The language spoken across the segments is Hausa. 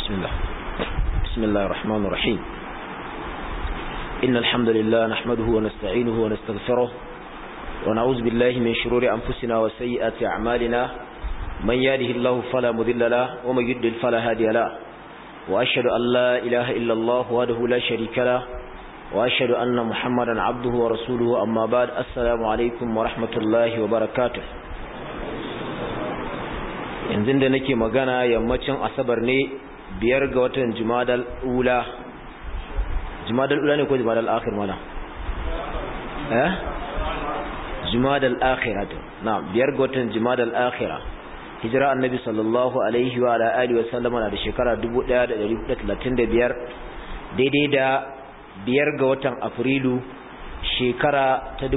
بسم الله بسم الله الرحمن الرحيم إن الحمد لله نحمده ونستعينه ونستغفره ونعوذ بالله من شرور أنفسنا وسيئات أعمالنا من يهده الله فلا مذل له ومن يضلل فلا هادي له وأشهد أن لا إله إلا الله وحده لا شريك له وأشهد أن محمدا عبده ورسوله أما بعد السلام عليكم ورحمة الله وبركاته yanzu da nake magana yammacin asabar ne biyar ga watan jumadal ula jumadal ula ne ko jumadal akhir mana eh jumadal akhira to na biyar ga watan jumadal akhira hijira annabi sallallahu alaihi wa ala alihi wa sallama na da shekara 1435 daidai da biyar ga watan afrilu shekara ta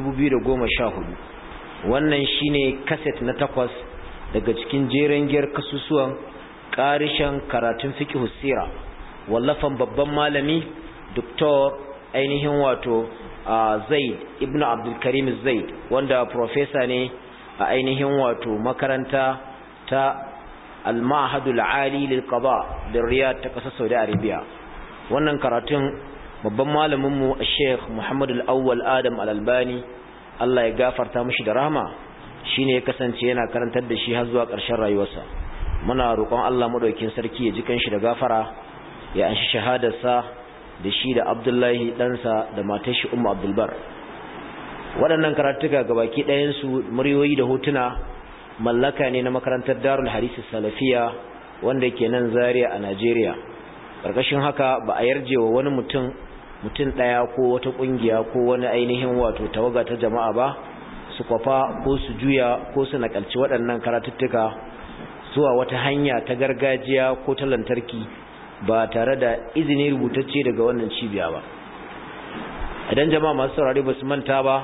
2014 wannan shine kaset na takwas daga cikin jeren giyar kasusuwan ƙarishen karatun fiqh sira wallafan babban malami doktor ainihin wato zaid ibnu abdul karim zaid wanda professor ne a ainihin wato makaranta ta al-ma'hadul ali lil qada da riyad ta kasar saudi arabia wannan karatun babban malamin mu sheikh muhammad al-awwal adam al-albani Allah ya gafarta mishi da rahama shine ya kasance yana karantar da shi har zuwa ƙarshen rayuwarsa muna roƙon Allah madaukakin sarki ya ji kanshi da gafara ya anshi shahadarsa da shi da Abdullahi ɗansa da matar shi Ummu Abdul Bar waɗannan karatuka gabaki ɗayan su muryoyi da hotuna mallaka ne na makarantar Darul Hadith Salafiya wanda ke nan Zaria a Najeriya karkashin haka ba a yarjewa wani mutum mutum ɗaya ko wata ƙungiya ko wani ainihin wato tawaga ta jama'a ba su kwafa ko su juya ko su nakalci waɗannan karatuttuka zuwa wata hanya ta gargajiya ko ta lantarki ba tare da izini rubutacce daga wannan cibiya ba idan jama'a masu saurari ba su manta ba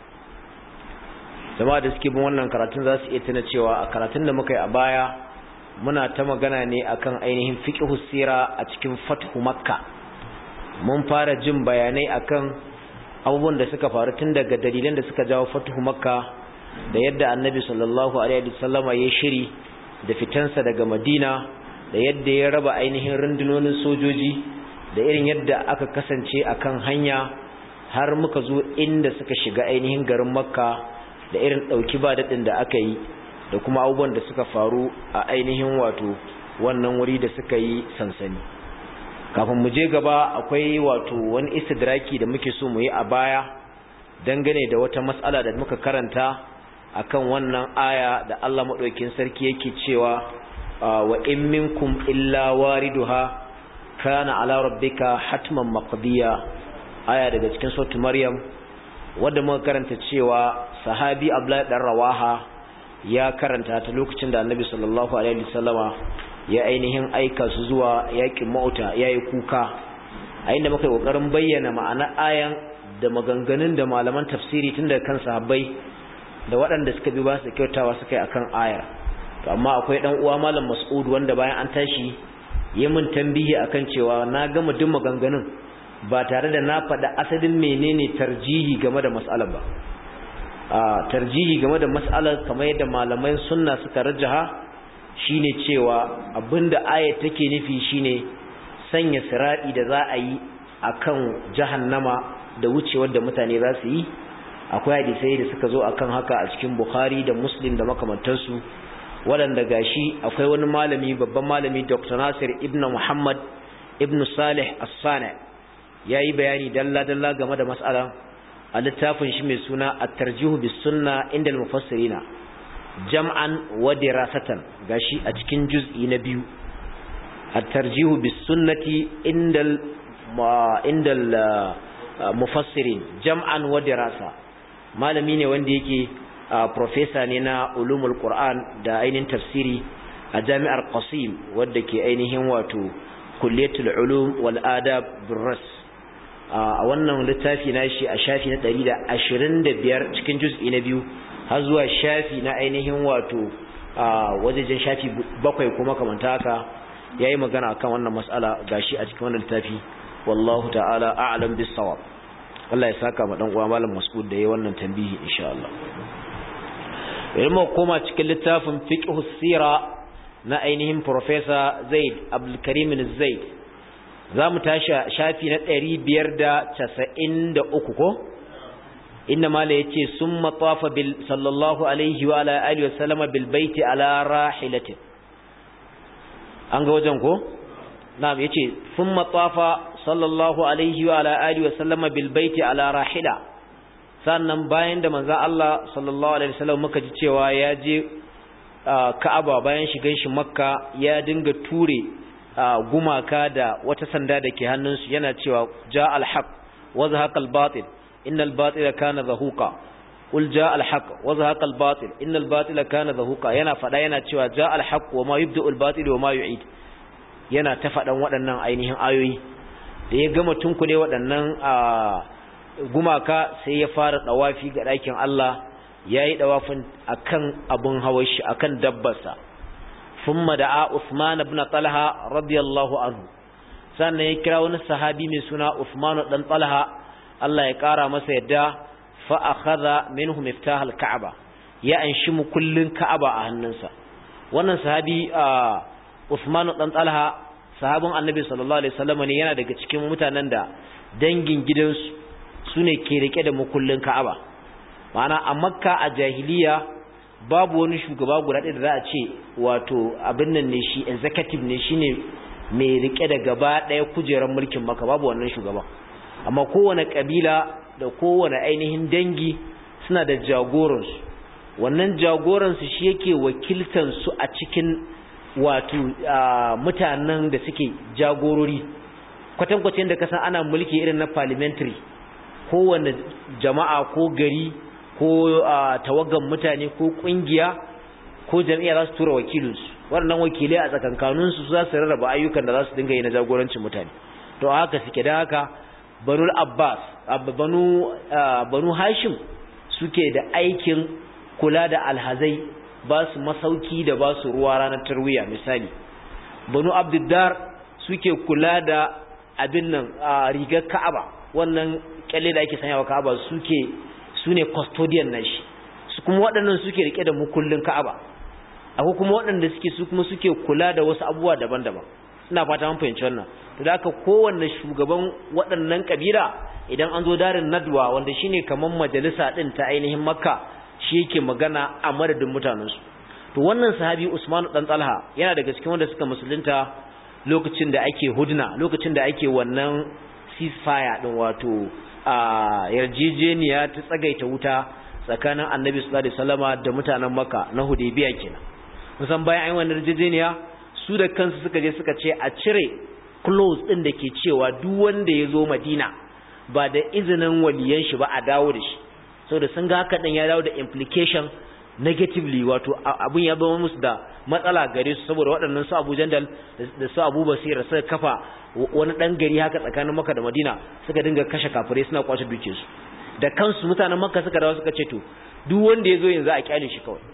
jama'a da suke bin wannan karatun za su iya tuna cewa a karatun da muka yi a baya muna ta magana ne akan ainihin fiqhu sira a cikin fathu makka mun fara jin bayanai akan abubuwan da suka faru tun daga dalilan da suka jawo fatuhu makka da yadda annabi sallallahu alaihi wasallama ya shiri da fitansa daga madina da yadda ya raba ainihin rundunonin sojoji da irin yadda aka kasance akan hanya har muka zo inda suka shiga ainihin garin makka da irin ɗauki ba daɗin da aka yi da kuma abubuwan da suka faru a ainihin wato wannan wuri da suka yi sansani kafin mu je gaba akwai wato wani istidraki da muke so mu yi a baya dangane da wata mas'ala da muka karanta akan wannan aya da Allah madaukakin sarki yake cewa wa in minkum illa wariduha kana ala rabbika hatman maqdiya aya daga cikin suratul maryam wanda muka karanta cewa sahabi abdullahi dan rawaha ya karanta ta lokacin da annabi sallallahu alaihi wasallama ya ainihin aika su zuwa yakin mauta yayi kuka a inda muka yi kokarin bayyana ma'ana ayan da maganganun da malaman tafsiri tun daga kan sahabbai da waɗanda suka bi ba su kyautawa suka yi akan ayar to amma akwai dan uwa malam Mas'ud wanda bayan an tashi yi min tambihi akan cewa na gama duk maganganun ba tare da na faɗa asalin menene tarjihi game da mas'alar ba a tarjihi game da mas'alar kamar yadda malaman sunna suka rajaha shine cewa abinda ayat take nufi shine sanya siradi da za a yi akan jahannama da wucewar da mutane za su yi akwai hadisai da suka zo akan haka a cikin Bukhari da Muslim da makamantansu waɗanda gashi akwai wani malami babban malami Dr. Nasir ibn Muhammad ibn Salih As-Sani yayi bayani dalla dalla game da mas'alan a littafin shi mai suna At-Tarjih bis Sunna inda al-Mufassirina jam'an wa dirasatan gashi a cikin juz'i na biyu at-tarjihu bis sunnati indal indal mufassirin jam'an wa dirasa malami ne wanda yake professor ne na ulumul qur'an da ainihin tafsiri a jami'ar qasim wadda ke ainihin wato kulliyatul ulum wal adab birras a wannan littafi na shi a shafi na 125 cikin juz'i na biyu har zuwa shafi na ainihin wato a wajejen shafi bakwai kuma kamanta haka ya yi magana akan wannan matsala gashi a cikin wannan littafi wallahu ta'ala a'lam bis sawab Allah ya saka ma dan uwa malam Mas'ud da yayi wannan tambihi insha Allah idan mu koma cikin littafin fiqh sira na ainihin Professor Zaid Abdulkarim Zaid za mu tashi shafi na 593 ko inna mala yace summa tafa bil sallallahu alaihi wa ala alihi wa sallama bil baiti ala rahilatin an ga wajen ko na'am yace thumma tafa sallallahu alaihi wa ala alihi wa sallama bil baiti ala rahila sannan bayan da manzon Allah sallallahu alaihi wasallam muka ji cewa ya je Ka'aba bayan shigan shi Makka ya dinga ture gumaka da wata sanda da ke hannunsu yana cewa ja al-haq wa zahaqa al-batil innal batila kana zahuqa qul ja al-haq wa zahaqa al-batil innal batila kana zahuqa yana fada yana cewa ja al-haq wa ma yubda'u al-batil wa ma yu'id yana ta fadan waɗannan ainihin ayoyi da ya gama tunkule waɗannan gumaka sai ya fara dawafi ga ɗakin Allah yayi dawafin akan abun hawan shi akan dabbarsa thumma da'a Uthman ibn Talha radiyallahu anhu sannan ya kira wani sahabi mai suna Uthman dan Talha Allah ya kara masa yadda fa akhadha minhu miftah al-Ka'ba ya anshi mu kullun Ka'aba a hannunsa wannan sahabi Uthman dan Talha sahabin Annabi sallallahu alaihi wasallam ne yana daga cikin mutanen da dangin gidansu sune ke rike da mukullin Ka'aba ma'ana a Makka a jahiliya babu wani shugaba guda ɗaya da za a ce wato abin nan ne shi executive ne shine mai rike da gaba ɗaya kujerar mulkin Makka babu wannan shugaba amma kowane kabila da kowane ainihin dangi suna da jagoransu wannan jagoransu shi yake wakiltan su a cikin wato mutanen da suke jagorori kwatankwacin da kasan ana mulki irin na parliamentary kowane jama'a ko gari ko tawagan mutane ko kungiya ko jami'a za su tura wakilinsu waɗannan wakilai a tsakankaninsu za su rarraba ayyukan da za su dinga yi na jagorancin mutane to haka suke da haka banu abbas banu banu hashim suke da aikin kula da alhazai ba su masauki da ba su ruwa ranar tarwiya misali banu abdiddar suke kula da abin nan rigar ka'aba wannan kyalle da ake sanyawa ka'aba suke su ne custodian na shi su kuma waɗannan suke rike da mukullin ka'aba akwai kuma waɗanda suke su kuma suke kula da wasu abubuwa daban-daban ina fata mun fahimci wannan to da haka kowanne shugaban waɗannan kabila idan an zo darin nadwa wanda shine kaman majalisa din ta ainihin makka shi yake magana a madadin mutanensu to wannan sahabi usman dan talha yana daga cikin wanda suka musulunta lokacin da ake hudna lokacin da ake wannan ceasefire din wato a yarjejeniya ta tsagaita wuta tsakanin annabi sallallahu alaihi wasallama da mutanen makka na hudaybiya kenan musan bayan ayi wannan yarjejeniya su da kansu suka je suka ce a cire clause din da ke cewa duk wanda ya zo madina ba da izinin waliyan shi ba a dawo da shi saboda sun ga haka din ya dawo da implication negatively wato abun ya zama musu da matsala gare su saboda waɗannan su Abu Jandal da su Abu Basir suka kafa wani dan gari haka tsakanin Makka da Madina suka dinga kashe kafirai suna kwace duke su da kansu mutanen Makka suka dawo suka ce to duk wanda ya zo yanzu a kyale shi kawai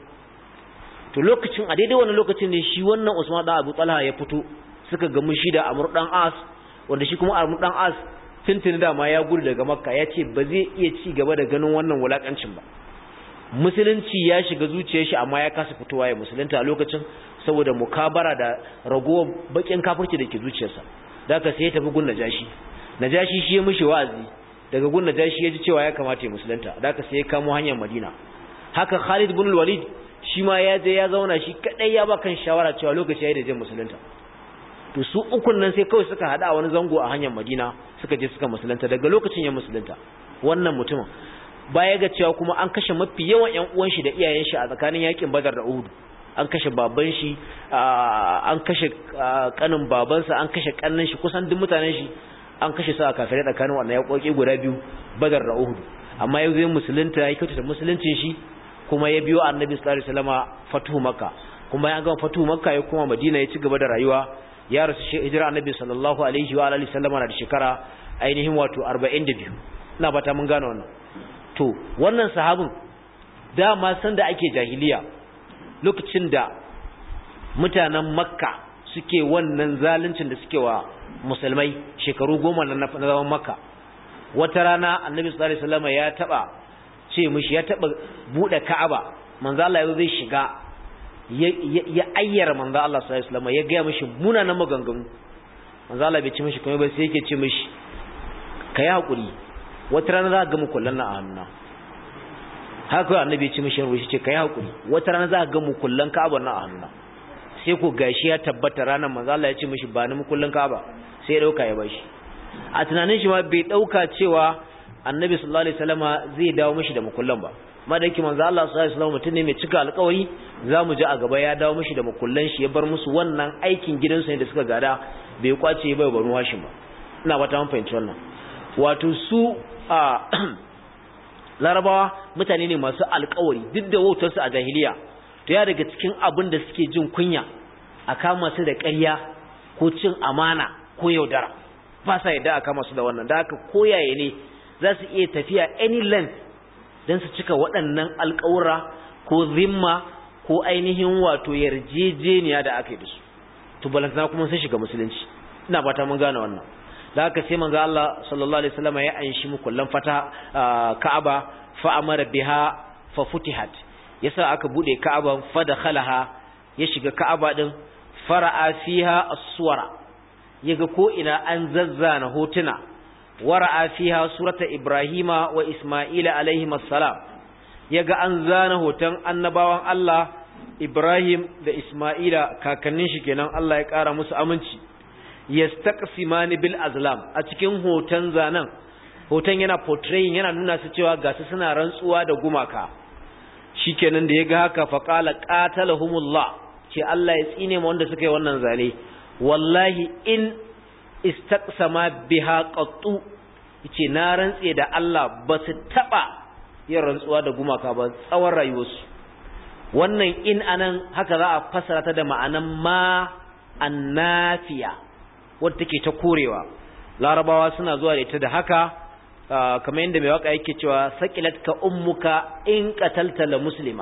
to lokacin a daidai wannan lokacin ne shi wannan Usman da Abu Talha ya fito suka gamu shi da Amr dan As wanda shi kuma Amr dan As tuntuni da ma ya gudu daga Makka ya ce ba zai iya ci gaba da ganin wannan wulakancin ba musulunci ya shiga zuciyar shi amma ya kasa fitowa ya musulunta a lokacin saboda mukabara da ragowar bakin kafirci da ke zuciyarsa daga sai ya tafi gun najashi najashi shi ya mishi wa'azi daga gun najashi ya ji cewa ya kamata ya musulunta daga sai ya kamo hanyar madina haka khalid bin walid shi ma ya je ya zauna shi kadai ya ba kan shawara cewa lokaci yayi da jin musulunta to su ukun nan sai kawai suka hada a wani zango a hanyar madina suka je suka musulunta daga lokacin ya musulunta wannan mutumin baya ga cewa kuma an kashe mafi yawan ƴan uwan shi da iyayen shi a tsakanin yakin Badar da Uhud an kashe baban shi an kashe kanin babansa an kashe kannin shi kusan duk mutanen shi an kashe su a kafirai tsakanin wannan yakoki guda biyu Badar da Uhud amma yau zai musulunta ya kyautata musuluncin shi kuma ya biyo Annabi sallallahu alaihi wasallama fatuhu Makka kuma ya gama fatuhu Makka ya kuma Madina ya ci gaba da rayuwa ya rasu hijira Annabi sallallahu alaihi wa alihi wasallama da shekara ainihin wato 42 ina bata mun gane wannan to wannan sahabin dama san da ake jahiliya lokacin da mutanen makka suke wannan zaluncin da suke wa musulmai shekaru goma na zaman makka wata rana annabi sallallahu alaihi wasallam ya taba ce mishi ya taba bude ka'aba manzo Allah yau zai shiga ya ayyara manzo Allah sallallahu alaihi wasallam ya ga mishi munanan maganganu manzo Allah bai ci mishi kuma ba sai yake ce mishi kai hakuri wata rana za ka ga mu kullan na a hannuna haka annabi ya ci mishi ruwa shi ce kai hakuri wata rana za ka ga mu kullan Ka'aba na a hannuna sai ko gashi ya tabbata ranar manzo Allah ya ce mishi ba ni mu kullan Ka'aba sai ya dauka ya bashi a tunanin shi ma bai dauka cewa annabi sallallahu alaihi wasallama zai dawo mishi da mukullan ba madaki manzo Allah sallallahu alaihi wasallam mutum ne mai cika alƙawari zamu ji a gaba ya dawo mishi da mukullan shi ya bar musu wannan aikin gidansu ne da suka gada bai kwace bai baro hashin ba ina ba ta mun fahimci wannan wato su a larabawa mutane ne masu alƙawari duk da wautar su a jahiliya to ya daga cikin abin da suke jin kunya a kama su da ƙarya ko cin amana ko yaudara ba sa yadda a kama su da wannan da haka koyaye ne za su iya tafiya any length don su cika waɗannan alƙawura ko zimma ko ainihin wato yarjejeniya da aka yi da su to balantana kuma sun shiga musulunci ina fata mun gane wannan da haka sai manzo Allah sallallahu alaihi wasallam ya anshi mu kullan fata Ka'aba fa amara biha fa futihat yasa aka bude Ka'aba fa dakhalaha ya shiga Ka'aba din fara'a fiha as-suwara yaga ko ina an zazzana hotuna wara'a fiha surata ibrahima wa isma'ila alaihim assalam yaga an zana hoton annabawan Allah Ibrahim da Isma'ila kakannin shi kenan Allah ya kara musu aminci yastaqsimani bil azlam a cikin hoton zanan hoton yana portraying yana nuna su cewa ga su suna rantsuwa da gumaka shikenan da yaga haka fa qala qatalahumullah ce Allah ya tsine mu wanda suka yi wannan zane wallahi in istaqsama biha qattu yace na rantse da Allah ba su taba yin rantsuwa da gumaka ba tsawon rayuwarsu wannan in anan haka za a fassara ta da ma'anan ma annafiya wadda take ta korewa larabawa suna zuwa da ita da haka kamar yadda mai waka yake cewa saqilat ka ummuka in qatalta la muslima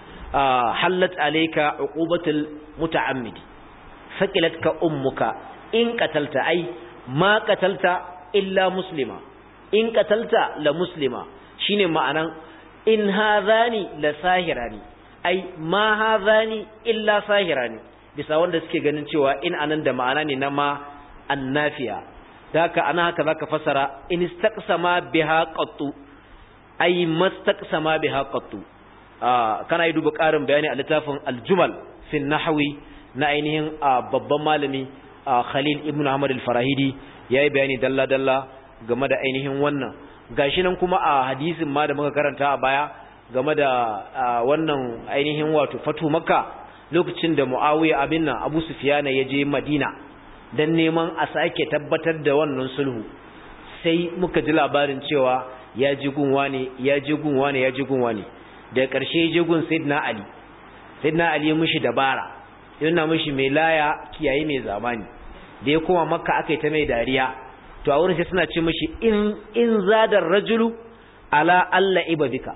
hallat alayka uqubatul muta'ammidi saqilat ka ummuka in qatalta ai ma qatalta illa muslima in qatalta la muslima shine ma'anan in hadhani la sahirani ai ma hadhani illa sahirani bisa wanda suke ganin cewa in anan da ma'ana ne na ma annafiya da haka ana haka zaka fasara in istaqsama biha qattu ai mastaqsama biha qattu kana yi duba ƙarin bayani a littafin aljumal fi nahwi na ainihin babban malami Khalil ibn Ahmad al-Farahidi yayi bayani dalla dalla game da ainihin wannan gashi nan kuma a hadisin ma da muka karanta a baya game da wannan ainihin wato fatu makka lokacin da Muawiya abin nan Abu Sufyan ya je Madina dan neman a sake tabbatar da wannan sulhu sai muka ji labarin cewa ya ji gunwa ne ya ji gunwa ne ya ji gunwa ne da ƙarshe je gun Sayyidina Ali Sayyidina Ali ya mishi dabara yana mishi mai laya kiyaye mai zamani da ya koma makka aka yi ta mai dariya to a wurin sai suna ce mishi in in zadar rajulu ala alla ibadika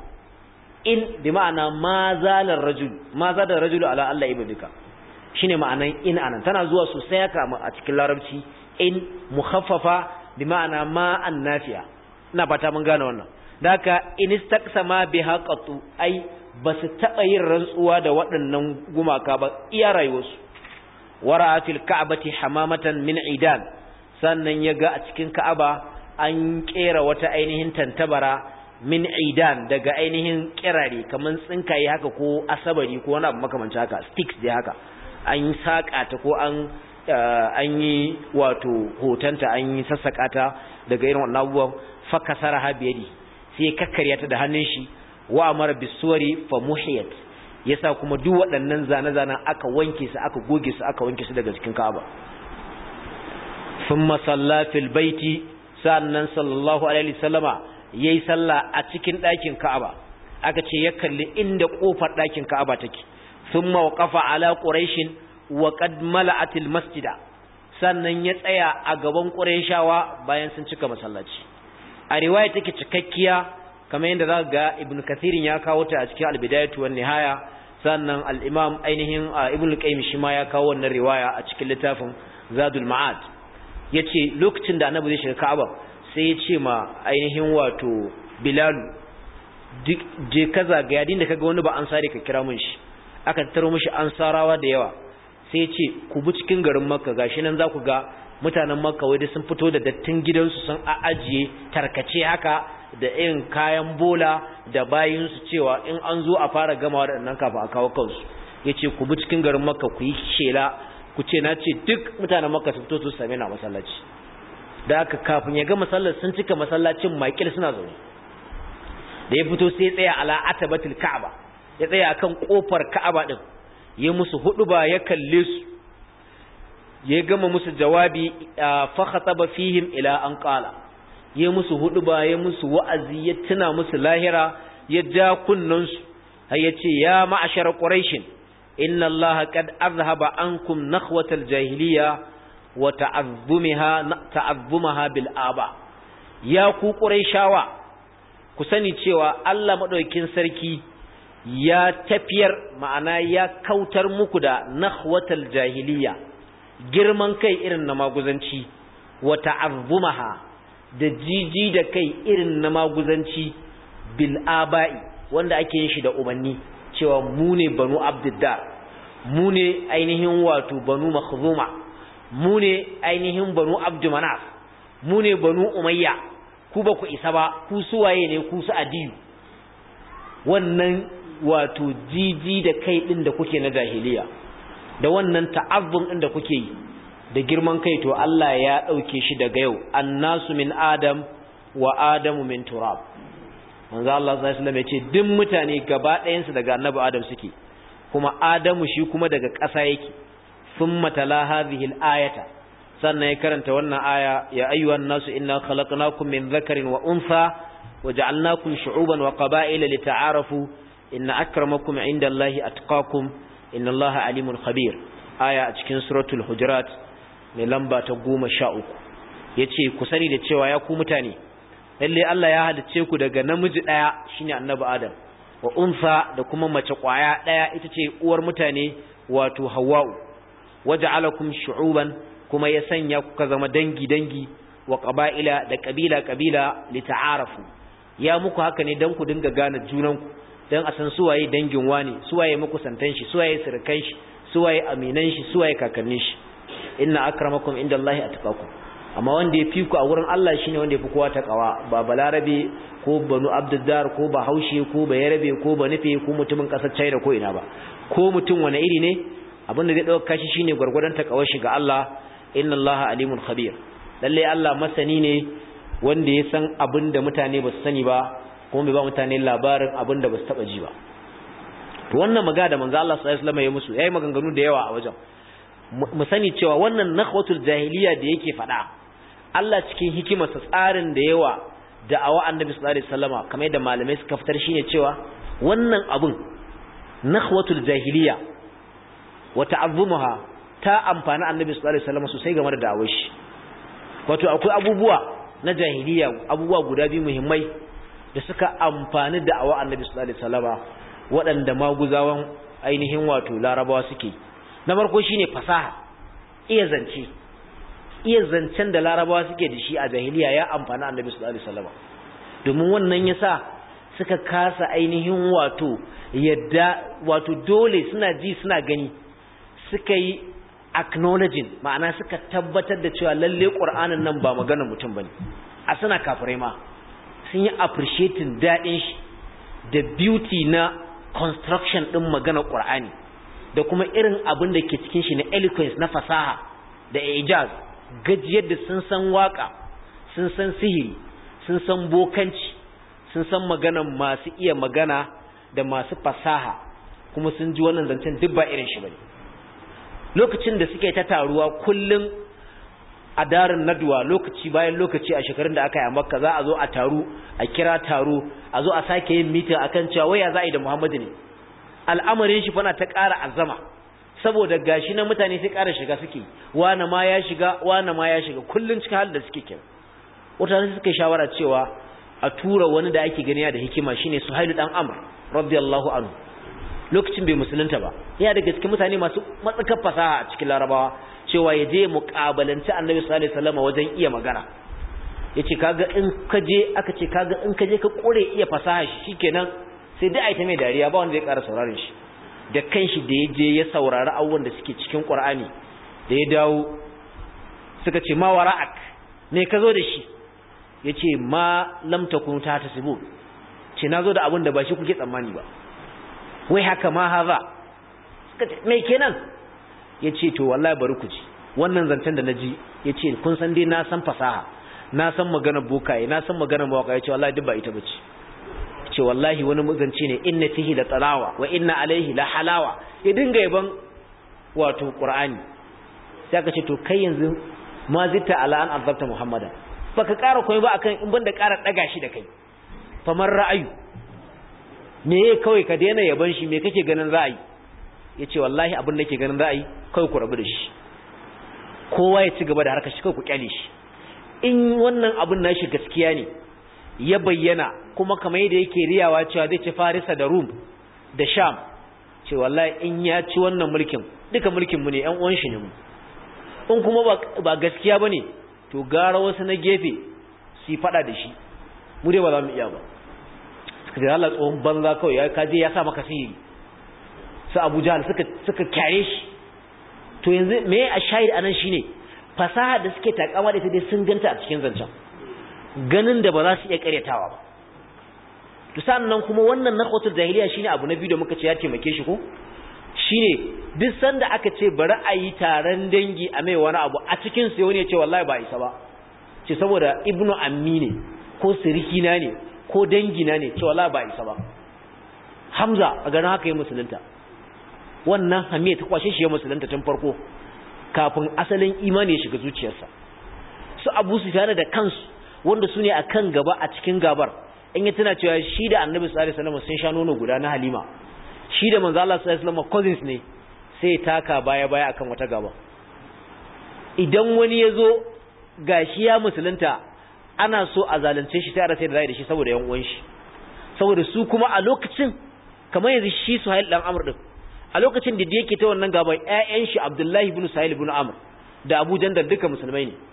in bi ma'ana ma zalar rajulu ma zadar rajulu ala alla ibadika shine ma'anan in anan tana zuwa sosai haka a cikin larabci in mukhaffafa bi ma'ana ma annafiya ina fata mun gane wannan da haka in istaqsama biha qatu ai ba su taɓa yin rantsuwa da waɗannan gumaka ba iya rayuwarsu wara fil ka'bati hamamatan min idan sannan ya ga a cikin ka'aba an kera wata ainihin tantabara min idan daga ainihin kirare kamar tsinkaye haka ko asabari ko wani abu makamanci haka sticks dai haka an yi saƙa ta ko an an yi wato hotonta an yi sassaƙa ta daga irin wannan abubuwan fakasara ha biyadi sai kakkarya ta da hannun shi wa amara bisuwari fa muhiyat yasa kuma duk waɗannan zane-zanen aka wanke su aka goge su aka wanke su daga cikin Ka'aba thumma salla fil baiti sannan sallallahu alaihi wasallama yayi sallah a cikin ɗakin Ka'aba aka ce ya kalli inda kofar ɗakin Ka'aba take thumma waqafa ala quraish wa qad mala'at al masjida sannan ya tsaya a gaban qurayshawa bayan sun cika masallaci a riwaya take cikakkiya kamar yadda za ga ibn kathirin ya kawo ta a cikin albidayatu wan nihaya sannan al-imam ainihin ibn qayyim shi ma ya kawo wannan riwaya a cikin littafin zadul ma'ad yace lokacin da annabi zai shiga ka'aba sai ya ce ma ainihin wato bilal je ka zagaya din da kaga wani ba an sare ka kira mun shi aka taro mishi ansarawa da yawa sai ya ce ku bi cikin garin makka gashi nan za ku ga mutanen makka wai sun fito da dattin gidansu sun ajiye tarkace haka da irin kayan bola da bayinsu cewa in an zo a fara gama waɗannan kafin a kawo kansu ya ce ku bi cikin garin makka ku yi shela ku ce na ce duk mutanen makka su fito su same na masallaci da aka kafin ya ga masallar sun cika masallacin makil suna zaune da ya fito sai ya tsaya ala atabatul ka'aba ya tsaya akan kofar ka'aba din ya musu hudu ba ya kalle su ya gama musu jawabi fa khataba fihim ila an qala ya musu hudu ba ya musu wa'azi ya tuna musu lahira ya ja kunnan su har ya ce ya ma'ashar quraish inna allaha qad azhaba ankum nakhwatal jahiliya wa ta'azzumaha ta'azzumaha bil aba ya ku quraishawa ku sani cewa Allah madaukakin sarki ya tafiyar ma'ana ya kautar muku da nakhwatal jahiliya girman kai irin na maguzanci wa ta'azzumaha da jiji da kai irin na maguzanci bil aba'i wanda ake yin shi da umanni cewa mu ne banu abdiddar mu ne ainihin wato banu makhzuma mu ne ainihin banu abdumanaf mu ne banu umayya ku ba ku isa ba ku suwaye ne ku su adiyu wannan wato jiji da kai din da kuke na jahiliya da wannan ta'azzum din da kuke yi da girman kai to Allah ya dauke shi daga yau annasu min adam wa adamu min turab manzo Allah sallallahu alaihi wasallam ya ce duk mutane gaba ɗayan su daga annabi adam suke kuma adamu shi kuma daga ƙasa yake thumma tala hadhihi al-ayata sannan ya karanta wannan aya ya ayyuhan nasu inna khalaqnakum min dhakarin wa untha waja'alnakum shu'uban wa qaba'ila lita'arafu inna akramakum 'indallahi atqakum innallaha alimun khabir aya a cikin suratul hujurat mai lamba ta 13 yace ku sani da cewa ya ku mutane lalle Allah ya halicce ku daga namiji daya shine annabi adam wa unsa da kuma mace kwaya daya ita ce uwar mutane wato hawwa'u waja'alakum shu'uban kuma ya sanya kuka zama dangi dangi wa qaba'ila da kabila kabila lita'arafu ya muku haka ne dan ku dinga gane junanku dan a san suwaye dangin wani suwaye muku santan shi suwaye sirkan shi suwaye aminan shi suwaye kakannin shi inna akramakum indallahi atqakum amma wanda ya fi ku a wurin Allah shine wanda ya fi kowa takawa ba balarabe ko banu abduddar ko ba haushe ko ba yarabe ko ba nufe ko mutumin kasar China ko ina ba ko mutum wani iri ne abin da zai dauka shi shine gurgurdan takawar shi ga Allah inna Allah alimun khabir lalle Allah masani ne wanda ya san abin da mutane ba su sani ba kuma bai ba mutane labarin abin da ba su taba ji ba to wannan magana da manzo Allah sallallahu alaihi wasallam ya musu yayi maganganu da yawa a wajen mu sani cewa wannan nakhwatul jahiliya da yake faɗa Allah cikin hikimarsa tsarin da yawa da awa annabi sallallahu alaihi wasallama kamar yadda malamai suka fitar shine cewa wannan abun nakhwatul jahiliya wa ta'azzumuha ta amfani annabi sallallahu alaihi wasallama sosai game da da'awar shi wato akwai abubuwa na jahiliya abubuwa guda biyu muhimmai da suka amfani da'awa annabi sallallahu alaihi wasallama waɗanda maguzawan ainihin wato larabawa suke na farko shine fasaha iya zance iya zancen da larabawa suke da shi a jahiliya ya amfani annabi sallallahu alaihi wasallam domin wannan yasa suka kasa ainihin wato yadda wato dole suna ji suna gani suka yi acknowledging ma'ana suka tabbatar da cewa lalle qur'anin nan ba maganar mutum bane a suna kafirai ma sun yi appreciating dadin shi da beauty na construction din maganar qur'ani da kuma irin abin da ke cikin shi na eloquence na fasaha da ijaz gajiyar da sun san waka sun san sihiri sun san bokanci sun san maganan masu iya magana da masu fasaha kuma sun ji wannan zancen duk ba irin shi bane lokacin da suke ta taruwa kullum a darin naduwa lokaci bayan lokaci a shekarun da aka yi a makka za a zo a taru a kira taro a zo a sake yin mitin akan cewa waya za a yi da muhammadu ne al'amarin shi fana ta ƙara azama saboda gashi na mutane sai ƙara shiga suke wani ma ya shiga wani ma ya shiga kullun cikin halin da suke kira wata suka shawara cewa a tura wani da ake gani da hikima shine Suhailu dan Amr radiyallahu anhu lokacin bai musulunta ba ya daga cikin mutane masu matsakar fasaha a cikin Larabawa cewa ya je muƙabalanci Annabi sallallahu alaihi wasallam wajen iya magana yace kaga in ka je aka ce kaga in ka je ka kore iya fasaha shi shikenan sai dai ai ta mai dariya ba wanda zai ƙara sauraron shi da kanshi da ya je ya saurari abubuwan da suke cikin Qur'ani da ya dawo suka ce ma wara'ak me ka zo da shi yace ma lam takun ta tasibu ce nazo da abin da ba shi kuke tsammani ba wai haka ma haza suka ce me kenan yace to wallahi bari ku ji wannan zancen da naji yace kun san dai na san fasaha na san magana bokaye na san magana mawaka yace wallahi duk ba ita bace ce wallahi wani muzanci ne inna fihi la talawa wa inna alaihi la halawa ya dinga yaban wato qur'ani sai aka ce to kai yanzu ma zita ala an azabta muhammada baka ƙara komai ba akan in banda ƙara daga shi da kai famar ra'ayu me kawai ka daina yaban shi me kake ganin ra'ayi yace wallahi abin da ke ganin ra'ayi kawai ku rabu da shi kowa ya ci gaba da harkar shi kawai ku kyale shi in wannan abin nashi gaskiya ne ya bayyana kuma kamar yadda yake riyawa cewa zai ci Farisa da Rum da Sham ce wallahi in ya ci wannan mulkin duka mulkin mu ne ƴan uwan shi ne mu in kuma ba, ba gaskiya bane to gara wasu na gefe su fada da shi mu dai ba za mu iya ba suka ce Allah tsohon banza kawai ya kaje ya sa maka sihiri su Abu Jahl suka suka kyare shi to yanzu me a shahid anan shine fasaha da suke takama da ita dai sun ganta a cikin zancen ganin da ba za su iya karyatawa ba to sannan kuma wannan naqwatul jahiliya shine abu na biyu da muka ce ya taimake shi ko shine duk sanda aka ce bari a yi taron dangi a mai wani abu a cikin sai wani ya ce wallahi ba isa ba ce saboda ibnu ammi ne ko sirikina ne ko dangina ne ce wallahi ba isa ba hamza a ganin haka yi musulunta wannan hamiya ta kwashe shi ya musulunta tun farko kafin asalin imani ya shiga zuciyarsa su abu su da kansu wanda su ne a kan gaba a cikin gabar in ya tana cewa shi da annabi sallallahu alaihi wasallam sun sha nono guda na halima shi da manzo Allah sallallahu alaihi wasallam cousins ne sai taka baya baya akan wata gaba idan wani ya zo gashi ya musulunta ana so a zalunce shi sai a rasa da zai da shi saboda yan uwan shi saboda su kuma a lokacin kamar yanzu shi Suhail dan Amr din a lokacin da yake ta wannan gaban ƴaƴan shi Abdullahi ibn Suhail ibn Amr da Abu Jandal duka musulmai ne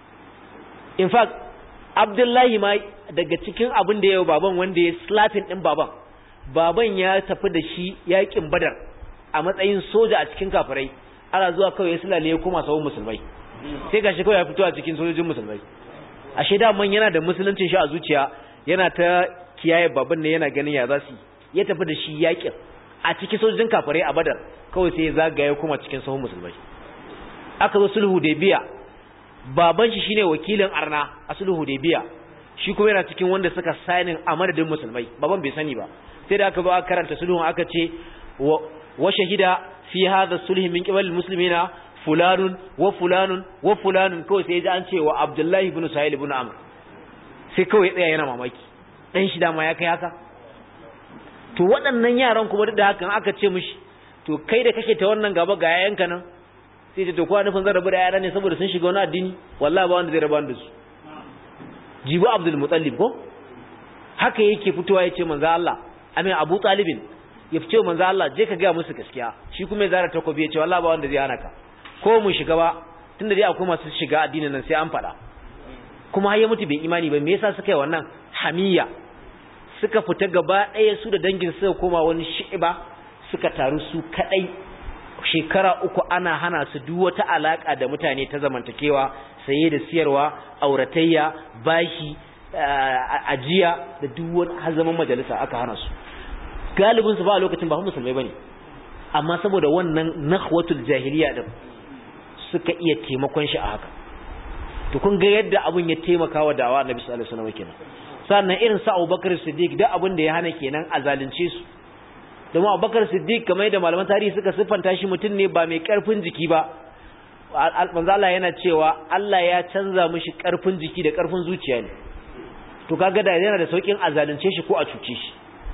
in fact Abdullahi ma daga cikin abin da ya baban wanda ya slapping din baban baban ya tafi da shi yakin Badar a matsayin soja a cikin kafirai ana zuwa kawai ya sulale ya koma sawun musulmai sai gashi kawai ya fito a cikin sojojin musulmai ashe da man yana da musuluncin shi a zuciya yana ta kiyaye baban ne yana ganin ya za su ya tafi da shi yakin a cikin sojojin kafirai a Badar kawai sai ya zagaya kuma cikin sahun musulmai aka zo sulhu da biya baban shi shine wakilin arna a sulhu biya shi kuma yana cikin wanda suka signing a madadin musulmai baban bai sani ba sai da aka zo aka karanta sulhun aka ce wa shahida fi hadha sulhi min qibal muslimina fulanun wa fulanun wa fulanun kawai sai ji an ce wa abdullahi ibn sahil ibn amr sai kawai tsaya yana mamaki dan shi dama ya kai haka to waɗannan yaran kuma duk da hakan aka ce mishi to kai da kake ta wannan gaba ga yayanka nan sai ce to kowa nufin zan rabu da yara ne saboda sun shiga wani addini wallahi ba wanda zai raba da su jibu abdul mutallib ko haka yake fitowa yace manzo Allah amin abu talibin ya fice manzo Allah je ka ga musu gaskiya shi kuma ya zara takobi yace wallahi ba wanda zai hana ka ko mu shiga ba tunda dai akwai masu shiga addinin nan sai an fada kuma har ya mutu bai imani ba me yasa suka yi wannan hamiya suka fita gaba ɗaya su da dangin suka koma wani shi'iba suka taru su kadai shekara uku ana hana su duk wata alaka da mutane ta zamantakewa saye da siyarwa auratayya bashi ajiya da duk wani hazaman majalisa aka hana su galibin su ba a lokacin ba musulmai bane amma saboda wannan nakhwatul jahiliya din suka iya taimakon shi a haka to kun ga yadda abun ya taimaka wa dawa annabi sallallahu alaihi wasallam kenan sannan irin sa Abubakar Siddiq da abun da ya hana kenan a zalunce su domin abubakar siddiq kamar da malaman tarihi suka siffanta shi mutum ne ba mai karfin jiki ba manzo Allah yana cewa Allah ya canza mishi karfin jiki da karfin zuciya ne to kaga da yana da saukin azalunce shi ko a cuce shi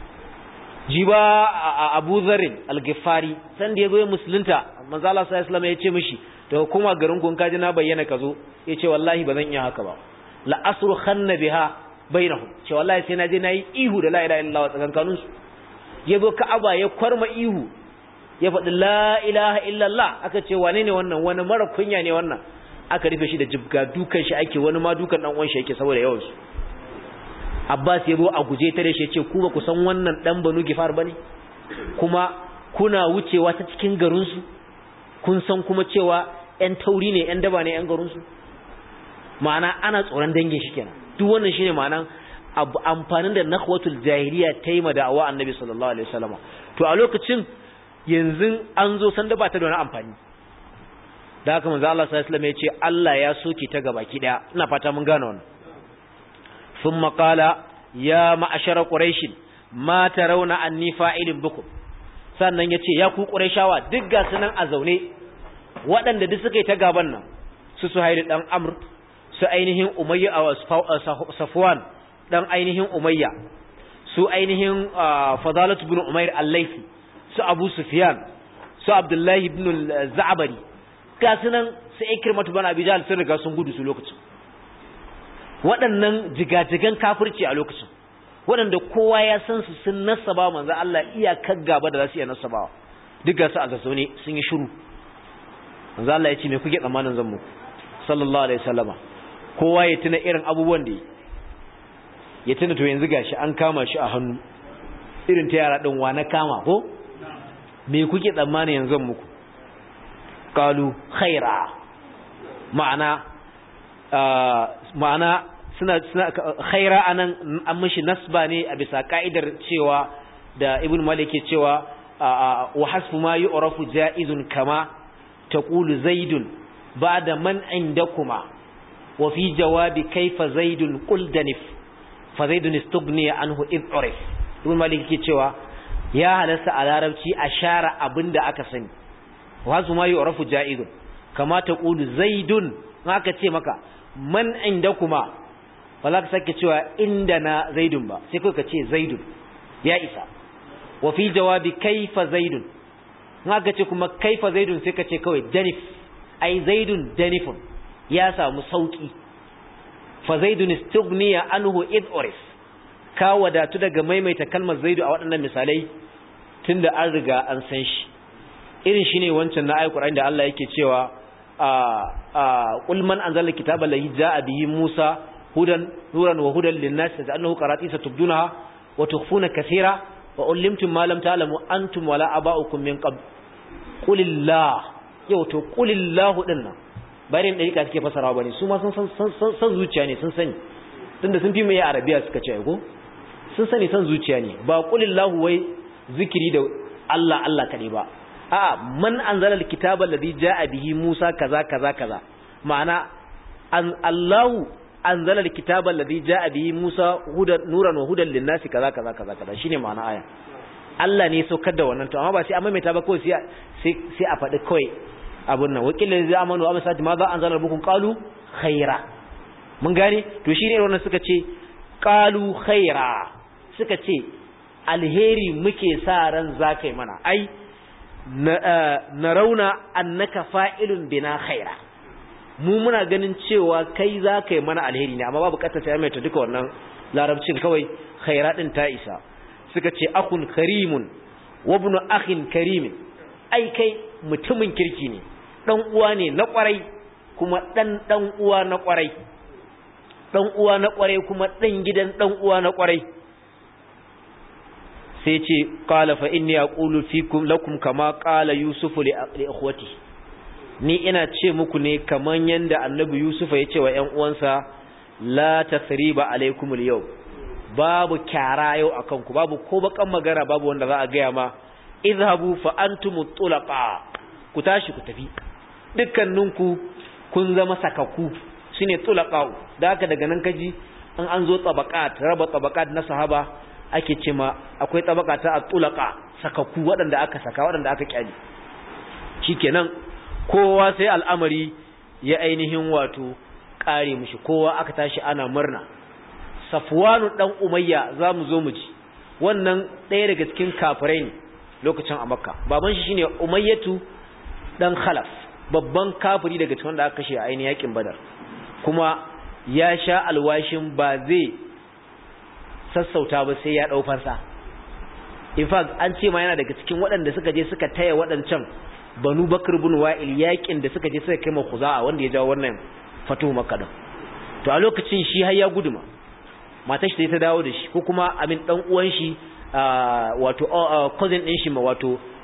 jiba Abu Dharr al-Ghifari san da yazo musulunta manzo Allah sallallahu alaihi wasallam ya ce mishi to kuma garin gun kaji na bayyana kazo yace wallahi bazan iya haka ba la asru khanna biha bainahum ce wallahi sai na je nayi ihu da la ilaha illallah tsakankaninsu ya zo ka'aba ya kwarma ihu ya faɗi la ilaha illallah aka ce wane ne wannan wani mara kunya ne wannan aka rufe shi da jibga dukan shi ake wani ma dukan dan uwan shi yake saboda yawan su Abbas ya zo a guje ta da shi ya ce ku ba ku san wannan dan Banu Gifar bane kuma kuna wucewa ta cikin garinsu kun san kuma cewa ‘yan tauri ne ‘yan daba ne ‘yan garinsu ma'ana ana tsoron dangin shi kenan duk wannan shine ma'anan amfanin da nakhwatul jahiliya ta yi ma da'awa annabi sallallahu alaihi wasallam to a lokacin yanzu an zo san da ba ta da wani amfani da haka manzo Allah sallallahu alaihi wasallam ya ce Allah ya soke ta gabaki daya ina fata mun gane wannan thumma qala ya ma'ashara quraish ma tarawna anni fa'ilun bikum sannan yace ya ku qurayshawa duk ga sunan a zaune waɗanda duk suka yi ta gaban nan su suhairu dan amr su ainihin umayya safwan dan ainihin umayya su ainihin fadalatu ibn umair al-laythi su abu sufyan su abdullahi ibn al-za'bari ga sunan su ikrimatu bin abi jahl sun riga sun gudu su lokacin waɗannan jigajigan kafirci a lokacin waɗanda kowa ya san su sun nasaba manzo Allah iyakar gaba da za su iya nasabawa duk ga su a zazzaune sun yi shiru manzo Allah ya ce me kuke tsammanin zan muku sallallahu alaihi wasallama kowa ya tuna irin abubuwan da ya tuna to yanzu gashi an kama shi a hannu irin ta yara din wa na kama ko me kuke tsammanin yanzu zan muku qalu khaira ma'ana ma'ana suna suna khaira anan an mishi nasba ne a bisa ka'idar cewa da ibn malik ke cewa wa hasfu ma yu'rafu ja'izun kama taqulu zaidun ba'da man indakuma wa fi jawabi kayfa zaidun qul danif fa zaidun istughni anhu id urif ibn malik ke cewa ya halasta a larabci a share abinda aka sani wa hasfu ma yu'rafu ja'izun kama taqulu zaidun haka ce maka man indakuma ba za ka sake cewa inda na zaidun ba sai kai ka ce zaidun ya isa wa fi jawabi kaifa zaidun haka ce kuma kaifa zaidun sai ka ce kawai danif ai zaidun danifun ya samu sauki fa zaidun istughniya anhu id urif ka wadatu daga maimaita kalmar zaidu a waɗannan misalai tunda an riga an san shi irin shine wancan na ayatul da Allah yake cewa قل من أنزل الكتاب الذي جاء به موسى هدى نورا وهدى للناس تجعلنه قراطيس تبدونها وتخفون كثيرا وعلمتم ما لم تعلموا أنتم ولا أباؤكم من قبل قل الله yau to qulillahu dinna bayan da rika suke fasarawa bane su ma sun san zuciya ne sun sani tunda sun fi mai arabiya suka ce ko sun sani san zuciya ne ba qulillahu wai zikiri da Allah Allah kadai ba a'a man anzala alkitaba alladhi jaa bihi Musa kaza kaza kaza ma'ana an Allahu anzala alkitaba alladhi jaa bihi Musa hudan nuran wa hudan linnasi kaza kaza kaza kaza shine ma'ana aya Allah ne saukar da wannan to amma ba sai an maimaita ba kawai sai sai a faɗi kawai abun nan wakilin zai amanu amma sai ma za anzala rabbukum qalu khaira mun gane to shine wannan suka ce qalu khaira suka ce alheri muke sa ran zakai mana ai na rauna annaka fa'ilun bina khaira mu muna ganin cewa kai za ka yi mana alheri ne amma babu bukatar sai mai ta duka wannan larabcin kawai khaira din ta isa suka ce akun karimun wa ibn akhin karimin ai kai mutumin kirki ne dan uwa ne na kwarai kuma dan dan uwa na kwarai dan uwa na kwarai kuma dan gidan dan uwa na kwarai sai ce qala fa inni aqulu fikum lakum kama qala yusufu li ikhwati ni ina ce muku ne kaman yanda annabi yusufa ya ce wa ƴan uwansa la tasriba alaikum al babu kyara yau akan ku babu ko bakan magana babu wanda za a gaya ma izhabu fa antum tulaqa ku tashi ku tafi dukkaninku kun zama sakaku shine tulaqa da haka daga nan kaji an an zo tabaqat raba tabaqat na sahaba ake ce ma akwai tabaka ta atulaka sakaku waɗanda aka saka waɗanda aka kyale shikenan kowa sai al'amari ya ainihin wato kare mushi kowa aka tashi ana murna safwanu dan umayya zamu zo mu ji wannan ɗaya daga cikin kafirai ne lokacin a makka baban shi shine umayyatu dan khalaf babban kafiri daga cikin wanda aka kashe a ainihin yakin badar kuma ya sha alwashin ba zai sassauta ba sai ya ɗau fansa in fact an ce ma yana daga cikin waɗanda suka je suka taya waɗancan banu bakar bin wa'il yakin da suka je suka kai ma khuza'a wanda ya jawo wannan fatuhu makka din to a lokacin shi har ya guduma matar shi ta dawo da shi ko kuma amin dan uwan shi wato cousin din shi ma wato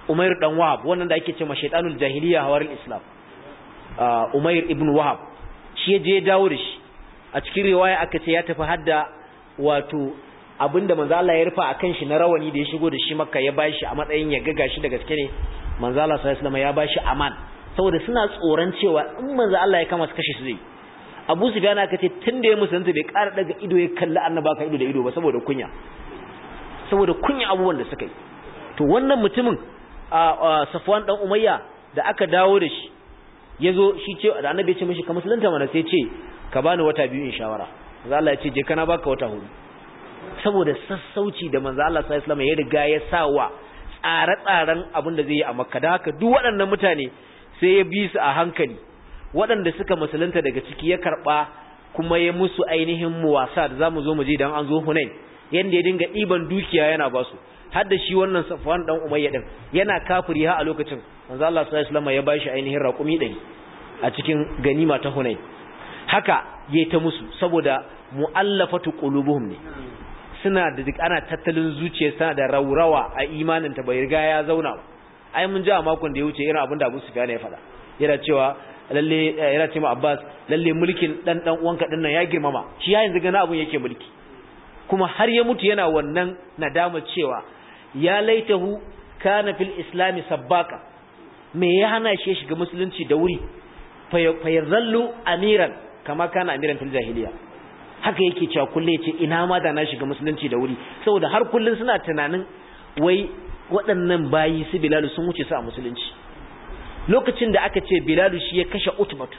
Umair dan Wahab wannan da ake cewa shaytanul jahiliya hawarul Islam Umair ibn Wahab shi je dawo da shi a cikin riwaya aka ce ya tafi hadda wato abinda manzo Allah ya rufa akan shi na rawani da ya shigo da shi Makka ya bashi a matsayin ya gaga shi da gaske ne manzo Allah sallallahu alaihi wasallam ya bashi aman saboda suna tsoron cewa in manzo Allah ya kama su kashe su zai Abu Sufyan aka ce tunda ya musulunta bai ƙara daga ido ya kalli annaba ka ido da ido ba saboda kunya saboda kunya abubuwan da suka yi to wannan mutumin a Safwan dan Umayya da aka dawo da shi yazo shi ce da annabi ya ce mishi ka musulunta mana sai ce ka bani wata biyu in shawara manzo Allah ya ce je kana baka wata hudu saboda sassauci da manzo Allah sallallahu alaihi wasallam ya riga ya sawa tsare-tsaren abin da zai yi a Makka da haka duk waɗannan mutane sai ya bi su a hankali waɗanda suka musulunta daga ciki ya karɓa kuma ya musu ainihin muwasa da zamu zo mu je dan an zo Hunain yanda ya dinga ɗiban dukiya yana ba su har da shi wannan Safwan dan Umayya din yana kafiri ha a lokacin manzo Allah sallallahu alaihi wasallam ya bashi ainihin raƙumi 100 a cikin ganima ta Hunain haka yayi ta musu saboda mu'allafatu qulubuhum ne suna da duk ana tattalin zuciya suna da raurawa a imanin ta bai riga ya zauna ba ai mun ji a makon da ya wuce irin abin da Abu Sufyan ya faɗa yana cewa lalle yana cewa Abbas lalle mulkin dan dan uwanka din nan ya girmama shi ya yanzu gana abun yake mulki kuma har ya mutu yana wannan nadama cewa ya laitahu kana fil islami sabbaka me ya hana shi shiga musulunci da wuri fa yazallu amiran kama kana amiran fil jahiliya haka yake cewa kulle yace ina ma da na shiga musulunci da wuri saboda har kullun suna tunanin wai waɗannan bayi su Bilal sun wuce su a musulunci lokacin da aka ce Bilal shi ya kashe Utbat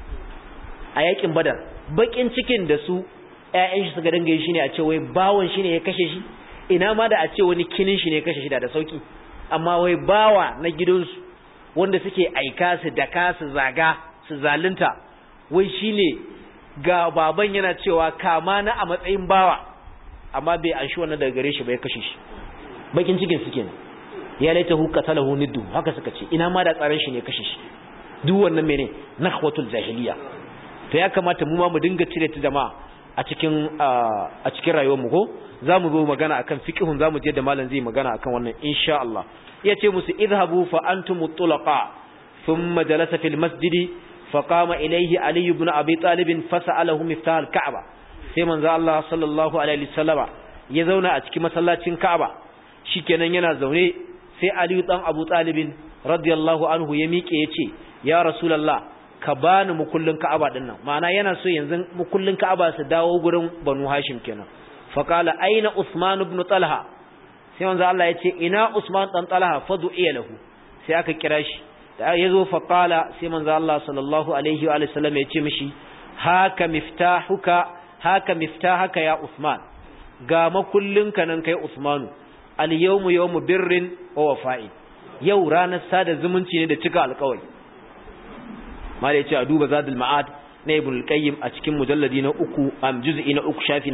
a yakin Badar bakin cikin da su ƴaƴan shi suka dinga yi shine a ce wai bawon shi ne ya kashe shi ina ma da a ce wani kinin shi ne ya kashe shi da da sauki amma wai bawa na gidansu wanda suke aika su daka su zaga su zalunta wai shine ga baban yana cewa kama na a matsayin bawa amma bai anshi wannan daga gare shi bai kashe shi bakin cikin su kenan ya laita hu qatalahu niddu haka suka ce ina ma da tsaran shi ne kashe shi duk wannan mene nakhwatul jahiliya to ya kamata mu ma mu dinga cire ta jama'a a cikin a cikin rayuwar mu ko zamu zo magana akan fiqhun zamu je da malam zai magana akan wannan insha Allah yace musu idhabu fa antum tulaqa thumma jalasa fil masjidi فقام إليه علي بن أبي طالب فسأله مفتاح الكعبة sai manzo Allah sallallahu alaihi wasallama ya zauna a cikin masallacin Ka'aba shikenan yana zaune sai Ali dan Abu Talib radiyallahu anhu ya miƙe yace ya Rasulullah ka bani mukullin Ka'aba din nan ma'ana yana so yanzu mukullin Ka'aba su dawo gurin Banu Hashim kenan fa qala aina Usman ibn Talha sai manzo Allah yace ina Usman dan Talha fadu lahu sai aka kira shi da ya zo faƙala sai manzo Allah sallallahu alaihi wa sallam ya ce mishi haka miftahuka haka miftahaka ya Usman ga makullinka nan kai Usmanu al yawmu yawmu birrin wa wafa'i yau ranar sada zumunci ne da cika alƙawari mala yace a duba zadul ma'ad na ibn al-qayyim a cikin mujalladi na uku am juz'i na uku shafi na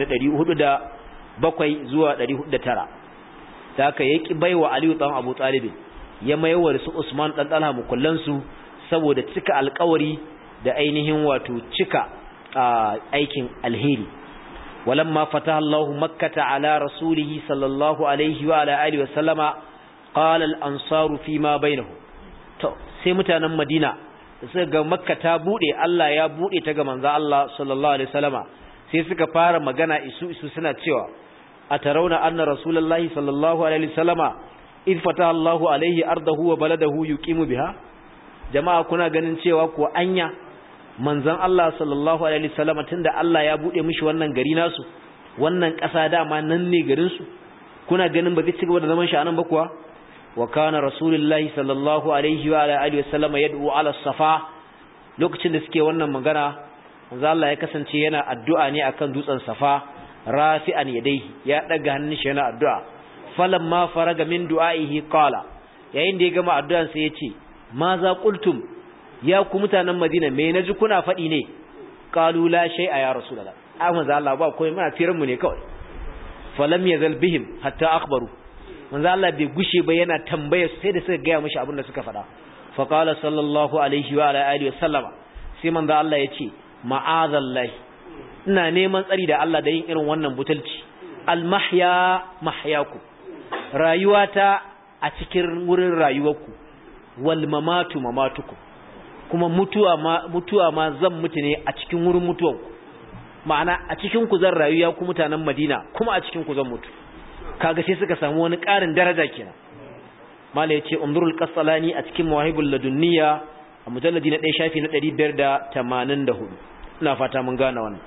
407 zuwa 409 da haka yaki baiwa Aliyu dan Abu Talib ya mayar su Usman dan Talha mukullansu saboda cika alƙawari da ainihin wato cika aikin alheri walamma fataha Allahu makkata ala rasulihi sallallahu alaihi wa ala alihi wa sallama qala al-ansaru fi ma bainahu to sai mutanen Madina suka ga makka ta bude Allah ya bude ta ga manzo Allah sallallahu alaihi wasallama sai suka fara magana isu isu suna cewa atarawna anna rasulullahi sallallahu alaihi wasallama idh fataha Allahu alaihi ardahu wa baladahu yuqimu biha jama'a kuna ganin cewa ko anya manzon Allah sallallahu alaihi wasallam tunda Allah ya bude mishi wannan gari nasu wannan ƙasa dama nan ne garin su kuna ganin ba zai ci gaba da zaman shi anan ba kuwa wa kana rasulullahi sallallahu alaihi wa alihi wasallam yad'u ala safa lokacin da suke wannan magana manzon Allah ya kasance yana addu'a ne akan dutsen safa rafi'an yadayhi ya daga hannun shi yana addu'a falamma faraga min du'aihi qala yayin da ya gama addu'an sai ya ce ma za qultum ya ku mutanen Madina me naji kuna faɗi ne qalu la shay'a ya rasulullah amma za Allah ba koyi muna firan mu ne kawai falam yazal bihim hatta akhbaru manzo Allah bai gushe ba yana tambaya sai da suka gaya mishi abin da suka faɗa fa qala sallallahu alaihi wa ala alihi wasallama sai manzo Allah ya ce ma'azallahi ina neman tsari da Allah da yin irin wannan butulci al mahya mahyaku rayuwata a cikin wurin rayuwarku wal mamatu mamatuku kuma mutuwa ma mutuwa ma zan mutu ne a cikin wurin mutuwanku ma'ana a cikin ku zan rayu ya ku mutanen Madina kuma a cikin ku zan mutu kaga sai suka samu wani ƙarin daraja kenan mala yace umrul qasalani a cikin mawahibul ladunniya a mujalladi na 1 shafi na 584 ina fata mun gane wannan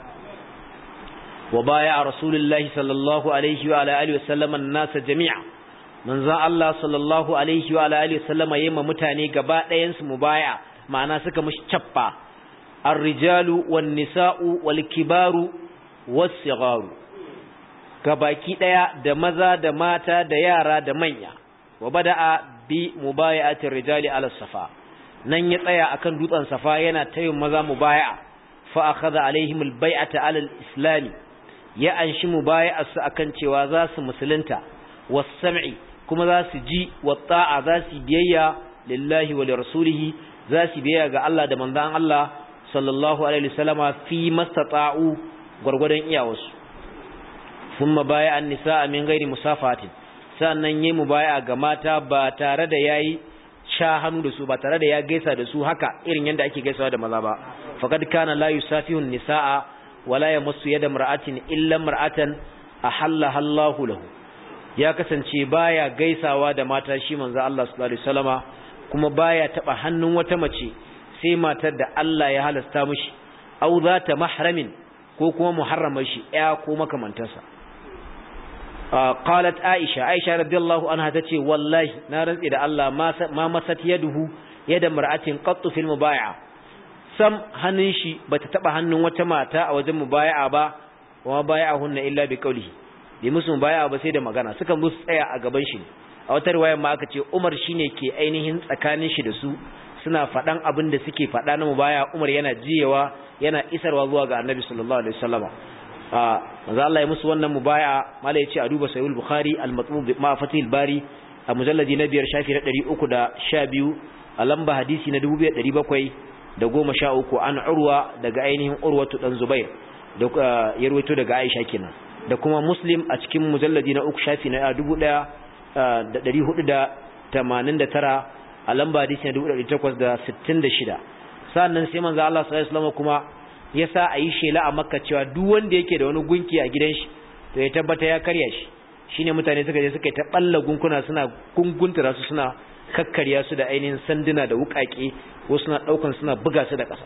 wa baya rasulullahi sallallahu alaihi wa ala alihi wasallam an-nas jami'a manzon Allah sallallahu alaihi wa ala alihi wasallam yayma mutane gaba ɗayan su mubaya ma'ana suka mushi cappa ar-rijalu wan-nisa'u wal-kibaru was-sigharu gabaki daya da maza da mata da yara da manya wa bada'a bi mubaya'ati rijali ala safa nan ya tsaya akan dutsen safa yana tayin maza mubaya'a fa akhadha alaihim albay'ata ala alislam ya anshi mubaya'ar su akan cewa za su musulunta was-sam'i kuma za su ji wa ta'a za su biyayya lillahi wa lirasulihi za su biyayya ga Allah da manzon Allah sallallahu alaihi wasallama fi mastata'u gurgurdan iyawarsu thumma baya an-nisaa min ghairi musafatin sannan yayi mubaya ga mata ba tare da yayi sha hannu da su ba tare da ya gaisa da su haka irin yanda ake gaisawa da maza ba faqad kana la yusafihu an-nisaa wala yamassu yada mar'atin illa mar'atan ahalla Allahu lahu ya kasance baya gaisawa da mata shi manzo Allah sallallahu alaihi wasallama kuma baya taba hannun wata mace sai matar da Allah ya halasta mishi au zata mahramin ko kuma muharramar shi ya ko makamantarsa qalat aisha aisha radiyallahu anha tace wallahi na rantsi da Allah ma masat yaduhu yada mar'atin qattu fil mubay'a sam hannun shi bata taba hannun wata mata a wajen mubay'a ba wa bay'ahunna illa bi qawlihi bi musu mubay'a ba sai da magana suka musu tsaya a gaban shi a wata riwaya ma aka ce Umar shine ke ainihin tsakanin shi da su suna faɗan abin da suke faɗa na mubaya Umar yana jiyewa yana isarwa zuwa ga Annabi sallallahu alaihi wasallama manzo Allah ya musu wannan mubaya mala yace a duba sahih bukhari al-matmum ma fatih bari a mujalladi na biyar shafi na 312 a lamba hadisi na 2713 an urwa daga ainihin urwatu dan zubair da ya rawaito daga aisha kenan da kuma muslim a cikin mujalladi na uku shafi na 1489 a lamba hadisi na 1866 sannan sai manzo Allah sallallahu alaihi wasallam kuma ya sa a yi shela a makka cewa duk wanda yake da wani gunki a gidan shi to ya tabbata ya karya shi shine mutane suka je suka yi ta balla gunkuna suna gunguntura su suna kakkarya su da ainihin sanduna da wukake ko suna daukan suna buga su da ƙasa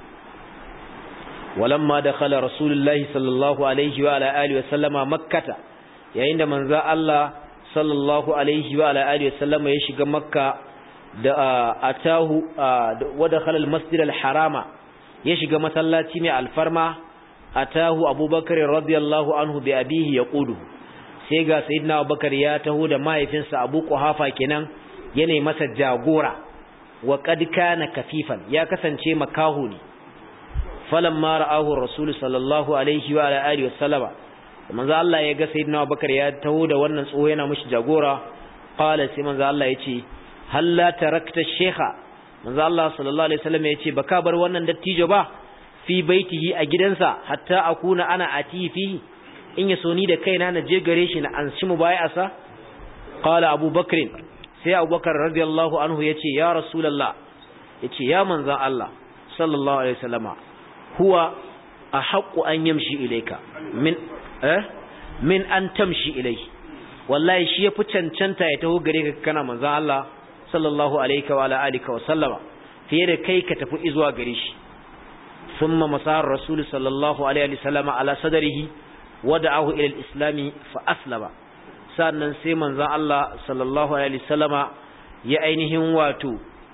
walamma dakhala rasulullahi sallallahu alaihi wa ala alihi wa sallama makkata yayin da manzo Allah sallallahu alaihi wa ala alihi wa sallama ya shiga makka da atahu wa dakhala al-masjid al-harama ya shiga masallaci mai alfarma atahu abubakar radiyallahu anhu bi abihi yaqudu sai ga sayyidina abubakar ya taho da mahaifinsa abu quhafa kenan yana masa jagora wa qad kana kafifan ya kasance makahu ne falamma ra'ahu rasul sallallahu alaihi wa alihi wasallama manzo Allah ya ga sayyidina abubakar ya taho da wannan tsoho yana mishi jagora qala sai manzo Allah yace halla tarakta shaykha manzo Allah sallallahu alaihi wasallam ya ce baka bar wannan dattijo ba fi baitihi a gidansa hatta akuna ana atifi in ya so ni da kaina na je gare shi na anshi mu bai'asa qala Abu Bakr sai Abu Bakar radiyallahu anhu yace ya rasulullah yace ya manzo Allah sallallahu alaihi wasallama huwa ahaqqu an yamshi ilayka min eh min an tamshi ilayhi wallahi shi yafi cancanta ya taho gare ka kana manzo Allah sallallahu alaihi wa alihi wa sallama fiye da kai ka tafi zuwa gare shi thumma masar rasul sallallahu alaihi wa sallama ala sadrihi wada'ahu ila al-islam fa aslama sannan sai manzon Allah sallallahu alaihi wa sallama ya ainihin wato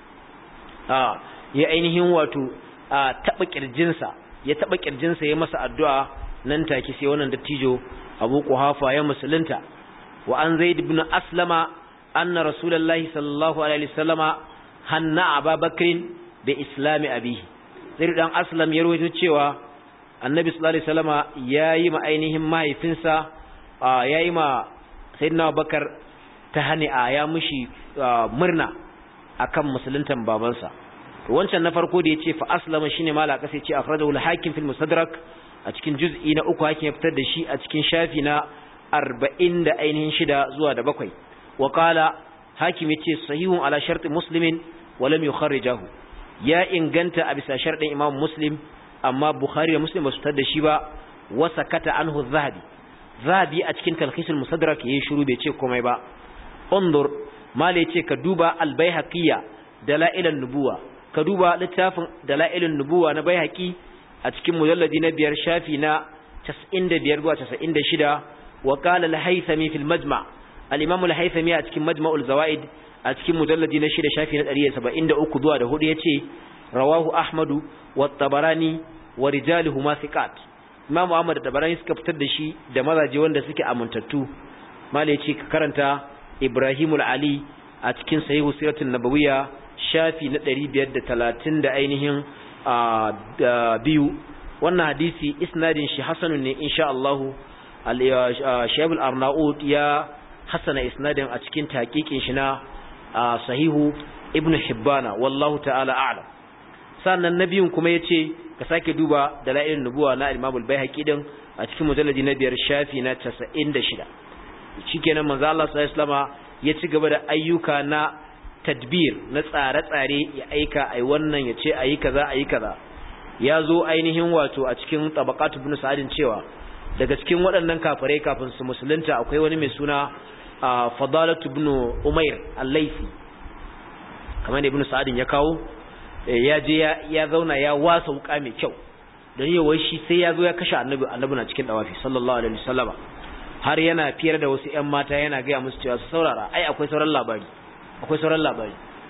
a ya ainihin wato a taba kirjinsa ya taba kirjinsa ya masa addu'a nan take sai wannan dattijo Abu Quhafa ya musulunta wa an Zaid ibn Aslama anna rasulullahi sallallahu alaihi wasallama hanna ababakrin bi islami abihi sai dan aslam ya rawaito cewa annabi sallallahu alaihi wasallama yayi ma ainihin mahaifinsa yayi ma sayyidina abubakar ta hani'a ya mushi murna akan musuluntan babansa to wancan na farko da yace fa aslama shine malaka sai ce akhrajahu al-hakim fil mustadrak a cikin juz'i na uku hakim ya fitar da shi a cikin shafi na 40 da ainihin shida zuwa da bakwai وقال hakim yace sahihun ala sharti muslimin wa lam yukharrijahu ya inganta a bisa sharɗin imam muslim amma bukhari da muslim ba su tar da shi ba wa sakata anhu zahabi zahabi a cikin talkhisul musaddarak yayin shiru bai ce komai ba undur mala yace ka duba al-baihaqiyya dalailan nubuwa ka duba littafin dalailan nubuwa na baihaqi a cikin mujalladi na biyar shafi na 95 zuwa 96 wa qala al-haythami fil majma' al-imam al-haythami a cikin majma'ul zawaid a cikin mujalladi na 6 shafi na 173 zuwa da 4 yace rawahu ahmadu wa tabarani wa rijaluhuma thiqat imam ahmad da tabarani suka fitar da shi da mazaje wanda suke amintattu mala yace ka karanta ibrahimul ali a cikin sahihu siratul nabawiyya shafi na 530 da ainihin biyu wannan hadisi isnadin shi hasanun ne insha Allah al-Shaykh al-Arnaud ya hasana isnadin a cikin taqiqin shi na sahihu Ibn Hibbana wallahu ta'ala a'lam sannan nabiyun kuma yace ka sake duba dalailun nubuwa na Imam al-Baihaqi din a cikin mujalladi na biyar shafi na 96 shikenan manzo Allah sallallahu alaihi wasallama ya ci gaba da ayyuka na tadbir na tsare-tsare ya aika ai wannan ya ce ayi kaza ayi kaza ya zo ainihin wato a cikin tabaqatu ibn sa'adin cewa daga cikin waɗannan kafirai kafin su musulunta akwai wani mai suna fadalatu ibn umair al-laifi kamar da ibn sa'adin ya kawo ya je ya zauna ya wasa wuka mai kyau don yi wai shi sai ya zo ya kashe annabi annabi na cikin dawafi sallallahu alaihi wasallama har yana fiyar da wasu ƴan mata yana gaya musu cewa su saurara ai akwai sauran labari akwai sauran labari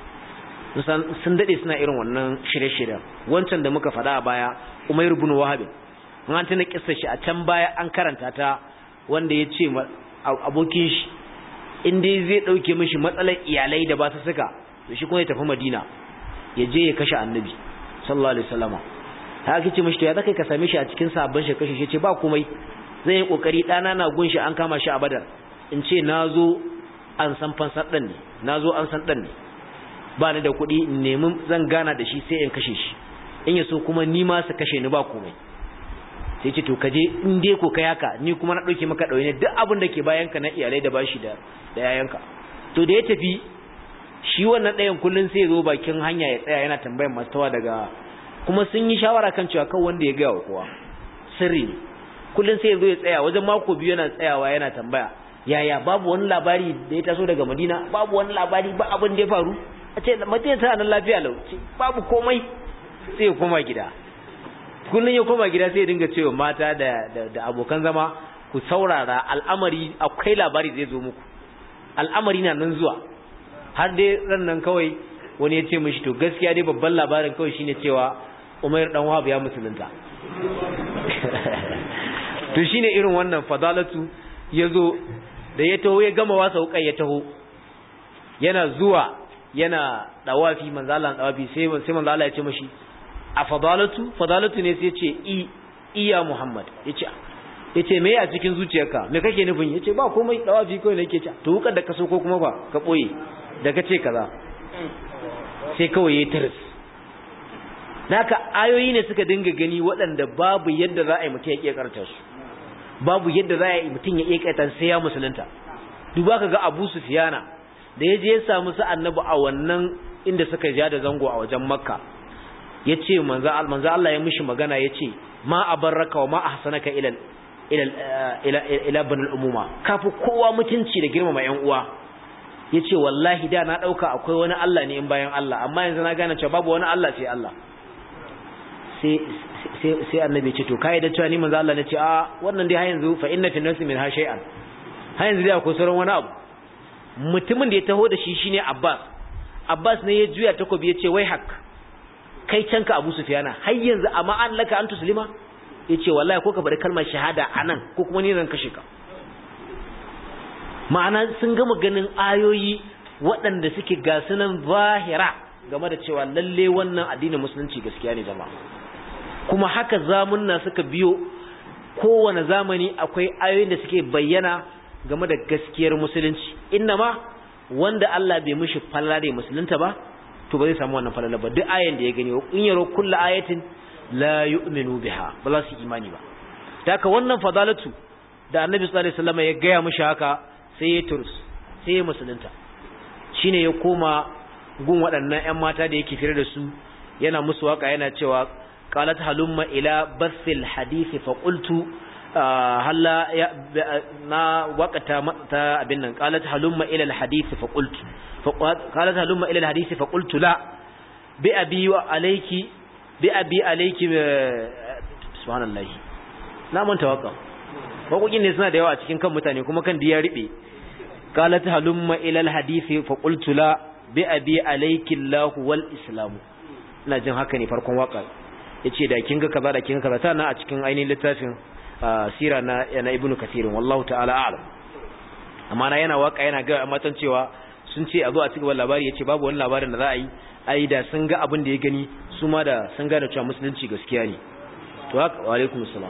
sun dade suna irin wannan shirye-shiryen wancan da muka faɗa a baya Umair ibn Wahab an tana kissar shi a can baya an karanta ta wanda ya ce abokin shi in dai zai dauke mishi matsalar iyalai da ba su suka to shi kuma ya tafi Madina ya je ya kashe Annabi sallallahu alaihi wasallama haka ce mishi to ya zaka ka same shi a cikin sabon shi kashe shi ce ba komai zai yi kokari dana na gun shi an kama shi a Badar in ce nazo an san fansar dan ne nazo an san dan ne ba ni da kuɗi in nemi zan gana da shi sai in kashe shi in ya so kuma ni ma su kashe ni ba komai sai ce to kaje in dai ko kai haka ni kuma na dauke maka dauye duk abin da ke bayan ka na iyalai da bashi da da yayanka to da ya tafi shi wannan ɗayan kullun sai ya zo bakin hanya ya tsaya yana tambayar masu tawa daga kuma sun yi shawara kan cewa kan wanda ya ga wa kowa sirri ne kullun sai ya zo ya tsaya wajen mako biyu yana tsayawa yana tambaya yaya babu wani labari da ya taso daga Madina babu wani labari ba abin da ya faru a ce madina tana nan lafiya lau babu komai sai ya koma gida kullum ya koma gida sai ya dinga cewa mata da da abokan zama ku saurara al'amari akwai labari zai zo muku al'amari na nan zuwa har dai ran nan kawai wani ya ce mishi to gaskiya dai babban labarin kawai shine cewa Umar dan Wahab ya musulunta to shine irin wannan fadalatu yazo da ya taho ya gama wasa wukai ya taho yana zuwa yana dawafi manzo Allah dawafi sai sai manzo Allah ya ce mishi a fadalatu fadalatu ne sai ya ce i iya Muhammad yace yace me a cikin zuciyarka me kake nufin yace ba komai dawafi kawai nake ce to hukar da ka so ko kuma ba ka boye da kace kaza sai kawai yayi tiris naka ayoyi ne suka dinga gani waɗanda babu yadda za a yi mutum ya iya karanta su babu yadda za a yi mutum ya iya karanta sai ya musulunta duba ka ga Abu Sufyana da ya je ya samu su annabi a wannan inda suka ja da zango a wajen makka ya ce manzo Allah ya mishi magana ya ce ma abarraka wa ma ahsanaka ila ila ila banul umuma kafi kowa mutunci da girmama yan uwa ya ce wallahi da na ɗauka akwai wani Allah ne in bayan Allah amma yanzu na gane cewa babu wani Allah sai Allah sai annabi ce to kai da cewa ni manzo Allah ne ce a wannan dai har yanzu fa inna fi nafsi min ha shay'an har yanzu dai akwai sauran wani abu mutumin da ya taho da shi shine Abbas Abbas ne ya juya takobi ya ce wai hak kai canka Abu Sufyana har yanzu amma an laka an tuslima yace wallahi ko ka bari kalmar shahada anan ko kuma ni zan kashe ka ma'ana sun gama ganin ayoyi waɗanda suke ga sunan zahira game da cewa lalle wannan addinin musulunci gaskiya ne jama'a kuma haka zamunna suka biyo kowane zamani akwai ayoyin da suke bayyana game da gaskiyar musulunci innama wanda Allah bai mishi falala musulunta ba to ba zai samu wannan falala ba duk ayan da ya gani in yaro kullu ayatin la yu'minu biha ba za su imani ba haka wannan fadalatu da annabi sallallahu alaihi wasallam ya gaya mishi haka sai ya turus sai ya musulunta shine ya koma gun waɗannan ƴan mata da yake fira da su yana musu waka yana cewa qalat halumma ila basil hadisi fa qultu halla na waqata ta abin nan qalat halumma ila alhadisi fa qultu qalat halumma ila alhadisi fa qultu la bi abi wa alayki bi abi alayki subhanallahi na manta waka wakokin ne suna da yawa a cikin kan mutane kuma kan diya ribe qalat halumma ila alhadisi fa qultu la bi abi alayki allah wal islam ina jin haka ne farkon waka yace da kin ga kaza da kin ga kaza tana a cikin ainihin littafin sira na na ibnu kathirin wallahu ta'ala a'lam amma na yana waka yana ga matan cewa sun ce a zo a cigaba labari yace babu wani labarin da za a yi ai da sun ga abin da ya gani su ma da sun gane cewa musulunci gaskiya ne to haka wa alaikum assalam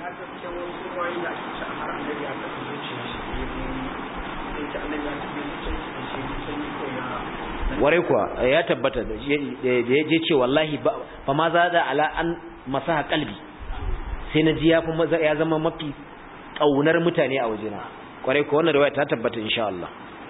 warai kuwa ya tabbata da ya ce wallahi ba ma za da ala an masaha kalbi sai na ji ya zama mafi ƙaunar mutane a wajena kwarai kuwa wannan riwaya ta tabbata insha Allah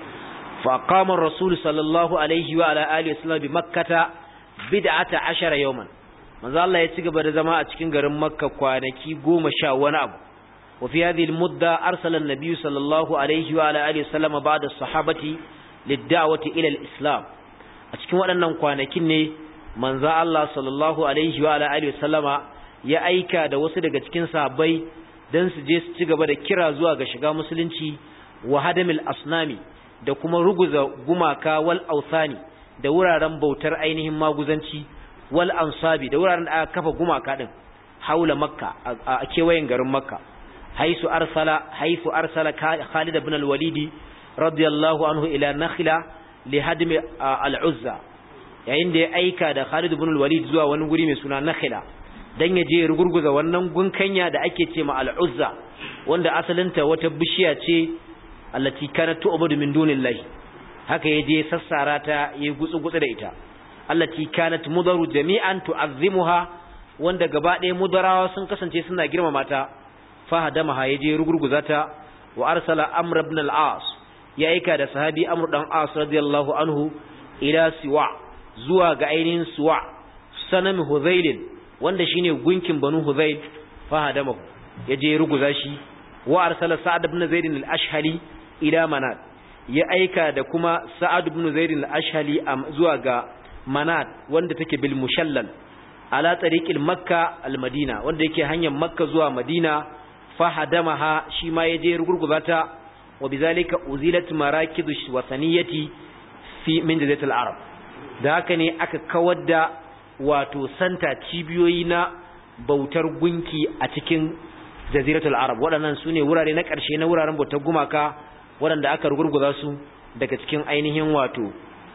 fa qama rasul sallallahu alaihi wa ala alihi wasallam bi makkata bid'ata ashara yawman manzo Allah ya ci gaba da zama a cikin garin makka kwanaki goma sha wani abu wa fi hadhihi al-mudda arsala an-nabiy sallallahu alaihi wa ala alihi wasallam ba'da as-sahabati lid-da'wati ila al-islam a cikin waɗannan kwanakin ne manzo Allah sallallahu alaihi wa ala alihi wasallama ya aika da wasu daga cikin sahabbai dan su je su ci gaba da kira zuwa ga shiga musulunci wa hadamil asnami da kuma ruguza gumaka wal authani da wuraren bautar ainihin maguzanci wal ansabi da wuraren da aka kafa gumaka din haula makka a kewayen garin makka haisu arsala haifu arsala Khalid ibn al-Walid radiyallahu anhu ila Nakhla li hadmi al-Uzza yayin da ya aika da Khalid ibn al-Walid zuwa wani guri mai suna Nakhla dan ya je rugurguza wannan gunkanya da ake ce ma al-Uzza wanda asalinta wata bishiya ce allati kanat tu'budu min dunillahi haka ya je sassara ta ya gutsu gutsu da ita allati kanat mudaru jami'an tu'azzimuha wanda gaba ɗaya mudarawa sun kasance suna girmama ta fahadamaha ya je rugurguza ta wa arsala amr ibn al-as ya aika da sahabi amr dan as radiyallahu anhu ila siwa zuwa ga ainihin siwa sanam huzail wanda shine gunkin banu huzail fahadamahu ya je ruguza shi wa arsala sa'ad ibn zaid al-ashhali ila manat ya aika da kuma sa'ad ibn zaid al-ashhali zuwa ga manat wanda take bil mushallal ala tariqil makka al-madina wanda yake hanyar makka zuwa madina fahadamaha shi ma yaje rugurguza ta wa bizalika uzilat marakidu wasaniyati fi min jazatil arab da haka ne aka kawar da wato santa cibiyoyi na bautar gunki a cikin jaziratul arab waɗannan sune wurare na ƙarshe na wuraren bautar gumaka waɗanda aka rugurguza su daga cikin ainihin wato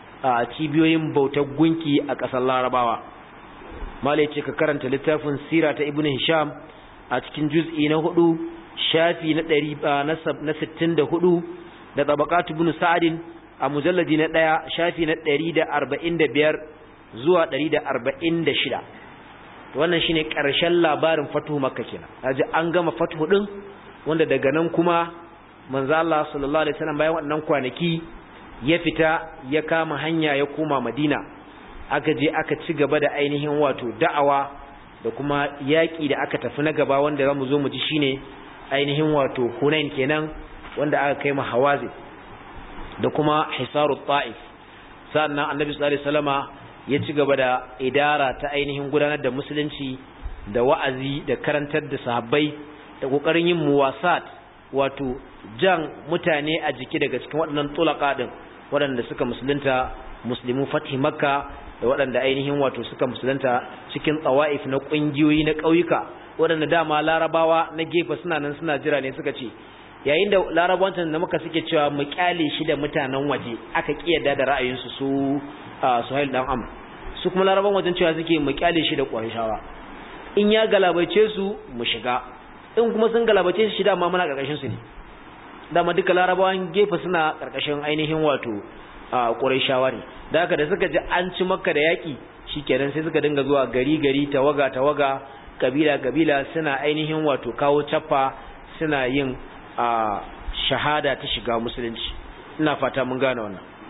a cibiyoyin bautar gunki a ƙasar larabawa malai ce ka karanta littafin sira ta ibn hisham a cikin juz'i na hudu shafi na ɗari na sittin da hudu da tabaqatu ibn sa'adin a mujalladi na ɗaya shafi na ɗari da arba'in da biyar zuwa ɗari da arba'in da shida wannan shine ƙarshen labarin fatuhu makka kenan aji an gama fatuhu din wanda daga nan kuma manzo Allah sallallahu alaihi wasallam bayan wannan kwanaki ya fita ya kama hanya ya koma Madina aka je aka ci gaba da ainihin wato da'awa da kuma yaƙi da aka tafi na gaba wanda zamu zo mu ji shine ainihin wato Hunain kenan wanda aka kai mu Hawazin da kuma Hisarut Ta'if sannan Annabi sallallahu alaihi wasallama ya ci gaba da idara ta ainihin gudanar da musulunci da wa'azi da karantar da sahabbai da kokarin yin muwasat wato jan mutane a jiki daga cikin waɗannan tulaka din waɗanda suka musulunta muslimu fathi makka da waɗanda ainihin wato suka musulunta cikin tsawa'if na ƙungiyoyi na ƙauyuka waɗanda dama larabawa na gefe suna nan suna jira ne suka ce yayin da larabawancin da muka suke cewa mu kyale shi da mutanen waje aka kiyarda da ra'ayinsu su suhail dan amr su kuma laraban wajen cewa suke mu kyale shi da ƙwarishawa in ya galabaice su mu shiga in kuma sun galabace shi dama muna ƙarƙashin su ne dama duka larabawan gefe suna ƙarƙashin ainihin wato ƙwarishawa ne da haka da suka ji an ci makka da yaƙi shikenan sai suka dinga zuwa gari gari tawaga tawaga kabila kabila suna ainihin wato kawo cappa suna yin shahada ta shiga musulunci ina fata mun gane wannan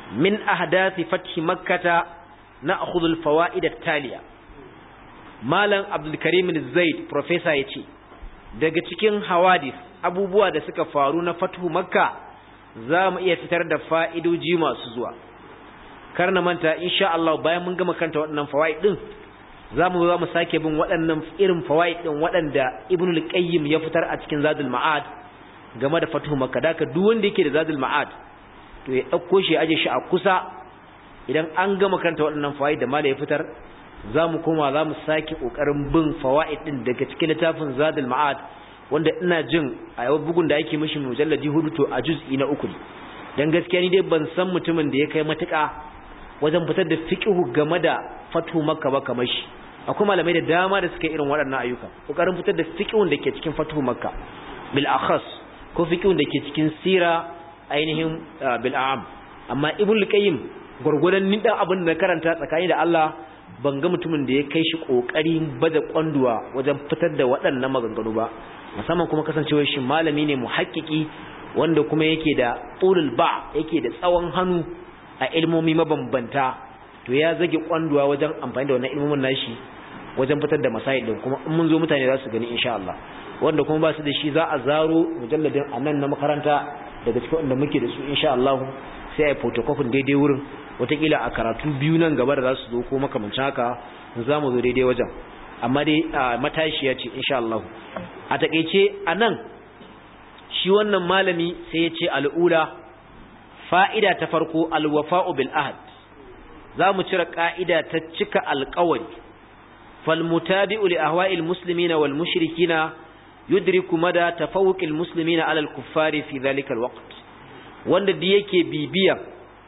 min ahdathi fathi makkata na'khudhu al-fawaid at-taliya malam abdul karim zaid professor yace daga cikin hawadis abubuwa da suka faru na fathu makka za mu iya fitar da fa'idoji masu zuwa kar na manta insha Allah bayan mun gama kanta waɗannan fawaid din zamu za mu sake bin waɗannan irin fawaid din waɗanda ibnu al-qayyim ya fitar a cikin zadul ma'ad game da fathu makka da duk wanda yake da zadul ma'ad to ya dauko shi aje shi a kusa idan an gama kanta waɗannan fawaid da mala ya fitar zamu koma zamu sake kokarin bin fawaid din daga cikin littafin zadul ma'ad wanda ina jin a yau bugun da ake mishi mujalladi hudu to a juz'i na uku dan gaskiya ni dai ban san mutumin da ya kai matuƙa wajen fitar da fiqhu game da fatu makka ba kamar shi akwai malamai da dama da suka irin waɗannan ayyuka kokarin fitar da fiqhun da ke cikin fatu makka bil akhas ko fiqhun da ke cikin sira ainihin bil am amma ibn qayyim gurgurdan ni dan abin da karanta tsakani da Allah ban ga mutumin da ya kai shi kokarin bada kwanduwa wajen fitar da waɗannan maganganu ba musamman kuma kasancewar shi malami ne muhakkiki wanda kuma yake da ulul ba yake da tsawon hannu a ilmomi mabambanta to ya zage kwanduwa wajen amfani da wannan ilmomin nashi wajen fitar da masail din kuma in mun zo mutane za su gani insha Allah wanda kuma ba su da shi za a zaro mujalladin anan na makaranta daga cikin wanda muke da su insha Allah sai a yi photocopy daidai wurin watakila a karatu biyu nan gaba da za su zo ko makamancin haka za mu zo daidai wajen amma dai matashiya ce insha Allah a takeice anan shi wannan malami sai ya ce al'ula fa'ida ta farko alwafa'u bil ahad za mu cire ka'ida ta cika alƙawari fal mutabi'u li ahwa'il muslimina wal mushrikina yudriku mada tafawuqil muslimina ala al kuffari fi dhalika al waqt wanda da yake bibiya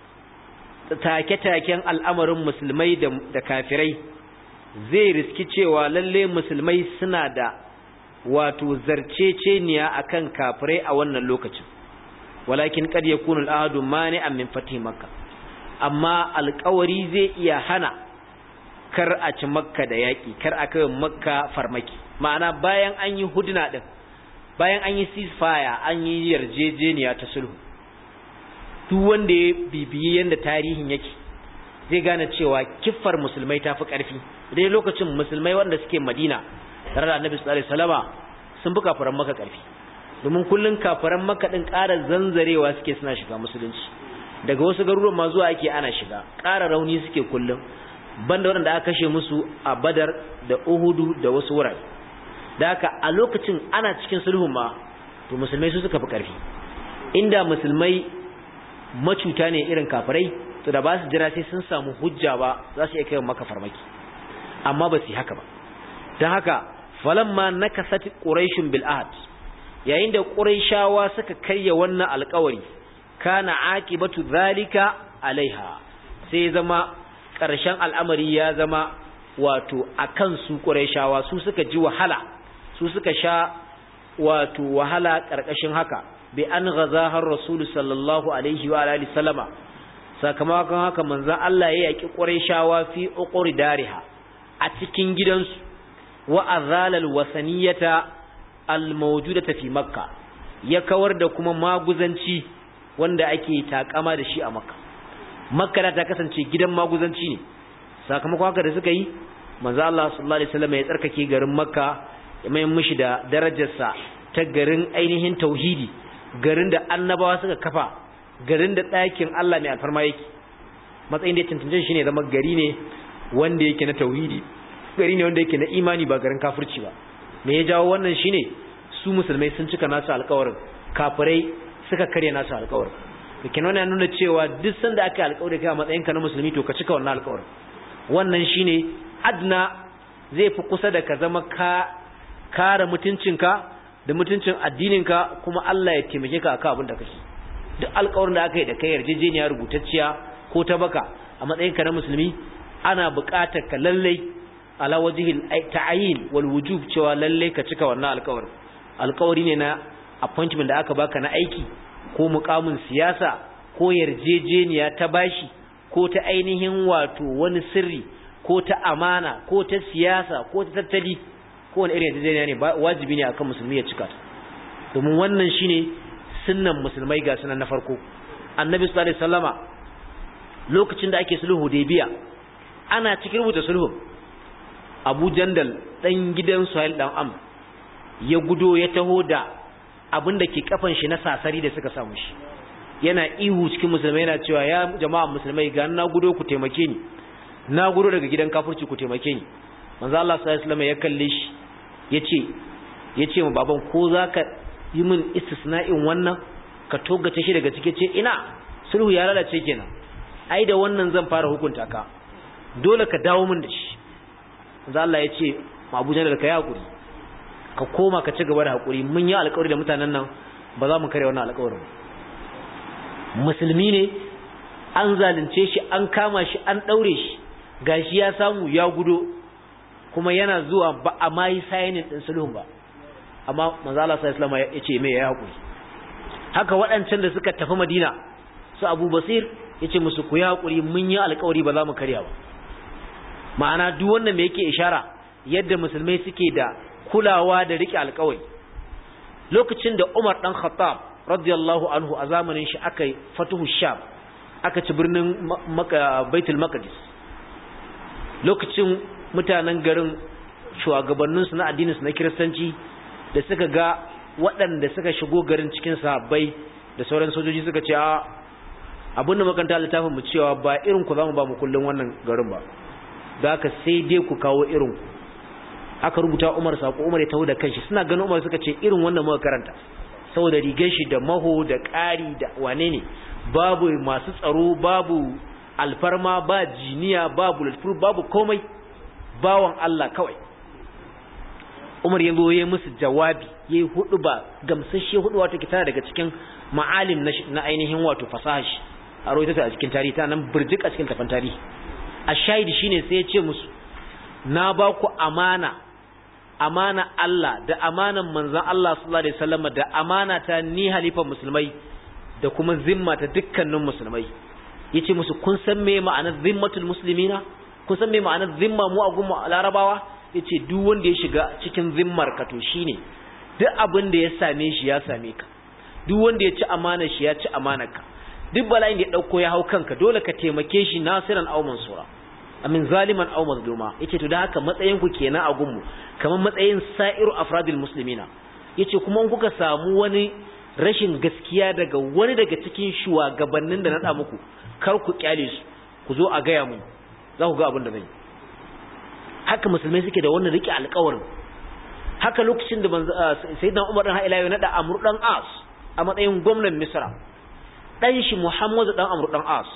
take-taken al'amarin musulmai da kafirai zai riski cewa lalle musulmai suna da wato zarceceniya akan kafirai a wannan lokacin walakin kad yakunu al'ahdu mani'an min fatih makka amma alƙawari zai iya hana kar a ci makka da yaƙi kar a kai makka farmaki ma'ana bayan an yi huduna din bayan an yi ceasefire an yi yarjejeniya ta sulhu duk wanda ya bibiyi yanda tarihin yake zai gane cewa kiffar musulmai tafi ƙarfi dai lokacin musulmai wanda suke Madina tare da Annabi sallallahu alaihi wasallama sun bi kafiran Makka ƙarfi domin kullun kafiran Makka din ƙara zanzarewa suke suna shiga musulunci daga wasu garuruwan ma zuwa ake ana shiga ƙara rauni suke kullun banda waɗanda aka kashe musu a Badar da Uhudu da wasu wurare da haka a lokacin ana cikin sulhun ma to musulmai su suka fi ƙarfi inda musulmai macuta ne irin kafirai to da ba su jira sai sun samu hujja ba za su iya kai maka farmaki amma ba su yi haka ba don haka falamma nakasat quraishun bil ahad yayin da quraishawa suka karya wannan alƙawari kana aqibatu zalika alaiha sai zama ƙarshen al'amari ya zama wato akan su quraishawa su suka ji wahala su suka sha wato wahala ƙarƙashin haka bi an gaza har rasulu sallallahu alaihi wa alihi sallama sakamakon haka manzon Allah ya yaki Qurayshawa fi uquri dariha a cikin gidansu wa azalal wasaniyata almawjudata fi makka ya kawar da kuma maguzanci wanda ake takama da shi a makka makka da ta kasance gidan maguzanci ne sakamakon haka da suka yi manzon Allah sallallahu alaihi wasallam ya tsarkake garin makka ya mai mishi da darajarsa ta garin ainihin tauhidi garin da annabawa suka kafa garin da ɗakin Allah mai alfarma yake matsayin da ya tantance shi ne zama gari ne wanda yake na tauhidi gari ne wanda yake na imani ba garin kafirci ba me ya jawo wannan shine su musulmai sun cika nasu alƙawarin kafirai suka karya nasu alƙawarin kake nuna nuna cewa duk sanda aka yi alƙawari kai a matsayin ka na musulmi to ka cika wannan alƙawarin wannan shine adna zai fi kusa da ka zama ka kare mutuncinka da mutuncin addininka kuma Allah ya taimake ka akan abin da kake duk alƙawarin da aka yi da kai yarjejeniya rubutacciya ko ta baka a matsayin ka na musulmi ana buƙatar ka lallai ala wajhil ta'yin wal wujub cewa lallai ka cika wannan alƙawarin alƙawari ne na appointment da aka baka na aiki ko muƙamin siyasa ko yarjejeniya ta bashi ko ta ainihin wato wani sirri ko ta amana ko ta siyasa ko ta tattali ko wani irin yarjejeniya ne wajibi ne akan musulmi ya cika ta domin wannan shine sunnan musulmai ga sunan na farko annabi sallallahu alaihi wasallama lokacin da ake sulhu Hudaybiya ana cikin rubuta sulhu Abu Jandal dan gidan Suhail dan Am ya gudo ya taho da abin da ke kafan shi na sasari da suka samu shi yana ihu cikin musulmai yana cewa ya jama'a musulmai ga na gudo ku taimake ni na gudo daga gidan kafirci ku taimake ni manzo Allah sallallahu alaihi wasallam ya kalle shi yace yace mu baban ko zaka yi min istisna'in wannan ka togace shi daga cike ce ina sulhu ya lalace kenan ai da wannan zan fara hukunta ka dole ka dawo min da shi manzo Allah ya ce ma Abu Jahl ka yi hakuri ka koma ka ci gaba da hakuri mun yi alƙawari da mutanen nan ba za mu kare wannan alƙawarin musulmi ne an zalunce shi an kama shi an daure shi gashi ya samu ya gudo kuma yana zuwa ba a mai sayinin din sulhun ba amma manzo Allah sallallahu alaihi wasallam ya ce me ya hakuri haka waɗancan da suka tafi Madina su Abu Basir yace musu ku ya hakuri mun yi alƙawari ba za mu karya ba ma'ana duk wannan me yake ishara yadda musulmai suke da kulawa da rike alƙawari lokacin da Umar dan Khattab radiyallahu anhu a zamanin shi aka yi fatuhu Sham aka ci birnin Baitul Maqdis lokacin mutanen garin shugabanninsu na addininsu na kiristanci da suka ga waɗanda suka shigo garin cikin sahabbai da sauran sojoji suka ce a abin da makanta littafin mu cewa ba irin ku zamu ba mu kullun wannan garin ba da haka sai dai ku kawo irin ku aka rubuta Umar sako Umar ya taho da kanshi suna ganin Umar suka ce irin wannan muka karanta saboda rigar shi da maho da ƙari da wane ne babu masu tsaro babu alfarma ba jiniya babu bulletproof babu komai bawan Allah kawai Umar ya zo ya musu jawabi yayi hudu ba gamsashe hudu wato kitana daga cikin ma'alim na ainihin wato fasaha shi a rawaita ta a cikin tarihi ta nan burjik a cikin tafan tarihi a shahidi shine sai ya ce musu na ba ku amana amana Allah da amanan manzon Allah sallallahu alaihi wasallam da amana ta ni halifan musulmai da kuma zimma ta dukkanin musulmai yace musu kun san me ma'anar zimmatul muslimina kun san me ma'anar zimma mu a gunmu larabawa yace duk wanda ya shiga cikin zimmar ka to shine duk abin da ya same shi ya same ka duk wanda ya ci amana shi ya ci amanar ka duk bala'in da ya dauko ya hau kanka dole ka taimake shi nasiran aw mansura amin zaliman aw mazluma yace to da haka matsayin ku kenan a gunmu kamar matsayin sa'iru afradil muslimina yace kuma in kuka samu wani rashin gaskiya daga wani daga cikin shugabannin da na da muku kar ku kyale su ku zo a gaya mu za ku ga abin da zai haka musulmai suke da wannan rike alƙawarin haka lokacin da sayyidina Umar dan Hailayo na da Amr dan As a matsayin gwamnan Misra dan shi Muhammadu dan Amr dan As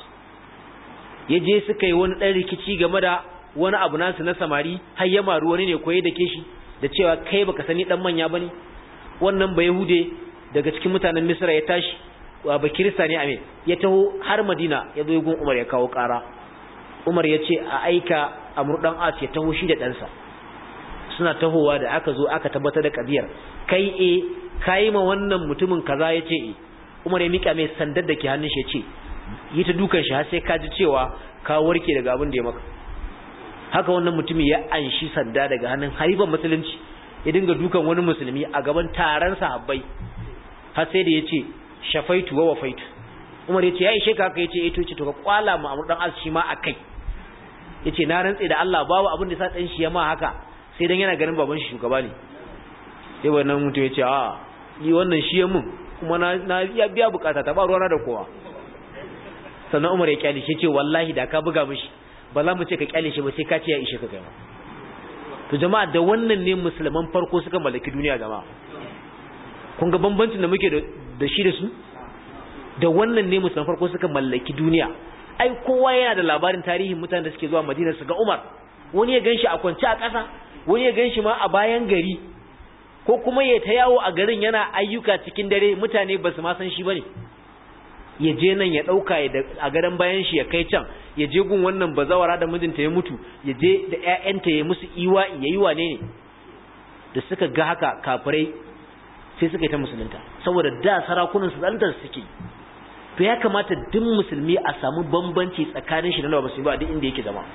ya je suka yi wani dan rikici game da wani abu nasu na samari har ya maru wani ne koyi da ke shi da cewa kai baka sani dan manya bane wannan ba Yahude daga cikin mutanen Misra ya tashi ba Kirista ne ame ya taho har Madina ya zo gun Umar ya kawo ƙara Umar ya ce a aika Amr dan As ya taho shi da ɗansa suna tahowa da aka zo aka tabbatar da kadiyar kai e kai ma wannan mutumin kaza ya ce e Umar ya mika mai sandar da ke hannun shi ya ce yi ta dukan shi har sai ka ji cewa ka warke daga abin da ya maka haka wannan mutumin ya anshi sanda daga hannun harifan musulunci ya dinga dukan wani musulmi a gaban taron sahabbai har sai da ya ce shafaitu wa wafaitu Umar ya ce ya ishe ka haka ya ce eh to ce to ka kwala mu Amr dan As shi ma akai yace na rantse da Allah babu abin da sa dan shi ya ma haka sai dan yana ganin baban shi shugaba ne sai wannan mutum yace a ni wannan shi ya mun kuma na na ya biya bukata ta ba ruwana da kowa sannan Umar ya kyale shi ce wallahi da ka buga mishi ba za mu ce ka kyale shi ba sai ka ce ya ishe ka kai ma to jama'a da wannan ne musulman farko suka mallaki duniya jama'a kun ga bambancin da muke da shi da su da wannan ne musulman farko suka mallaki duniya ai kowa yana da labarin tarihin mutanen da suke zuwa Madina su ga Umar wani ya ganshi a kwance a ƙasa wani ya ganshi ma a bayan gari ko kuma ya ta yawo a garin yana ayyuka cikin dare mutane ba su ma san shi bane ya je nan ya dauka a gadan bayan shi ya kai can ya je gun wannan bazawara da mijinta ya mutu ya je da ƴaƴanta ya musu iwa yayi wane ne da suka ga haka kafirai sai suka yi ta musulunta saboda da sarakunan su zantar suke to ya kamata duk musulmi a samu bambanci tsakanin shi da ba musulmi ba duk inda yake zama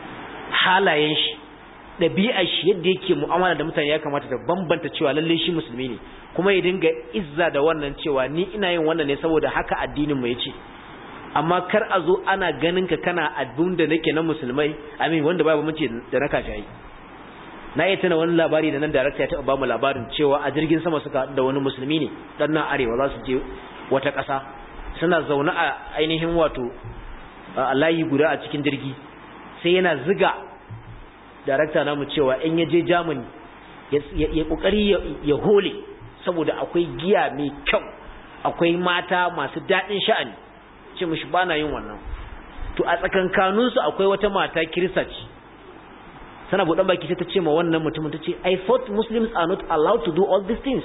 halayen shi ɗabi'ar shi yadda yake mu'amala da mutane ya kamata ta bambanta cewa lalle shi musulmi ne kuma ya dinga izza da wannan cewa ni ina yin wannan ne saboda haka addinin mu yace amma kar a zo ana ganin ka kana abin da nake na musulmai amin wanda babu mace da na kashayi na yi tana wani labari da nan darakta ya taɓa ba mu labarin cewa a jirgin sama suka da wani musulmi ne dan nan arewa za su je wata ƙasa suna zaune a ainihin wato a layi guda a cikin jirgi sai yana ziga darakta namu cewa in ya je germany ya kokari ya hole saboda akwai giya mai kyau akwai mata masu daɗin sha'ani ce mishi ba na yin wannan to a tsakankaninsu akwai wata mata kirista ce sana buɗan baki sai ta ce ma wannan mutumin ta ce i thought muslims are not allowed to do all these things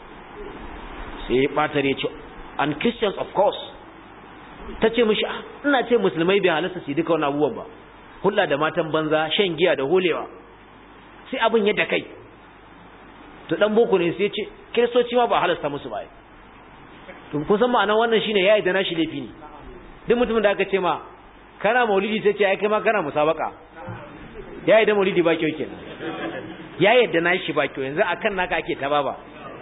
sai ya ɓatar ya ce and christians of course ta ce mishi ina ce musulmai bai halasta su duka wani abubuwan ba hulɗa da matan banza shan giya da holewa sai abin yadda kai to dan boko ne sai ce kiristoci ma ba halasta musu ba to kun san ma'anar wannan shine yayi da nashi laifi ne duk mutumin da aka ce ma kana maulidi sai ce ai kai ma kana musabaka yayi da maulidi ba kyau kenan yayi da nashi ba kyau yanzu akan naka ake ta baba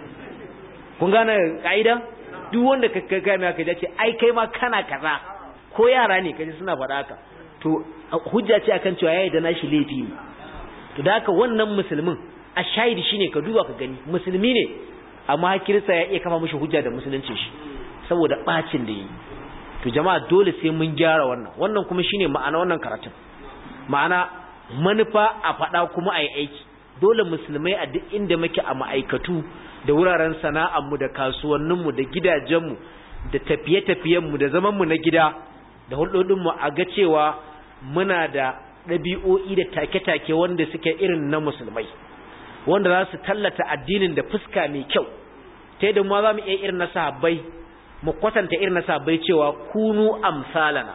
kun gane kaida duk wanda ka kai mai aka ce ai kai ma kana kaza ko yara ne kaje suna faɗa haka to hujja ce akan cewa yayi da nashi laifi ne to da haka wannan musulmin a shahidi shine ka duba ka gani musulmi ne amma kirista ya iya kama mishi hujja da musuluncin shi saboda bacin da yi to jama'a dole sai mun gyara wannan wannan kuma shine ma'ana wannan karatun ma'ana manufa a faɗa kuma a yi aiki dole musulmai a duk inda muke a ma'aikatu da wuraren sana'armu da kasuwanninmu da gidajenmu da tafiye-tafiyenmu da zamanmu na gida da hulɗoɗinmu a ga cewa muna da ɗabi'o'i da take-take wanda suke irin na musulmai wanda za su tallata addinin da fuska mai kyau ta yadda ma za mu iya irin na sahabbai mu kwatanta irin na sahabbai cewa kunu amsalana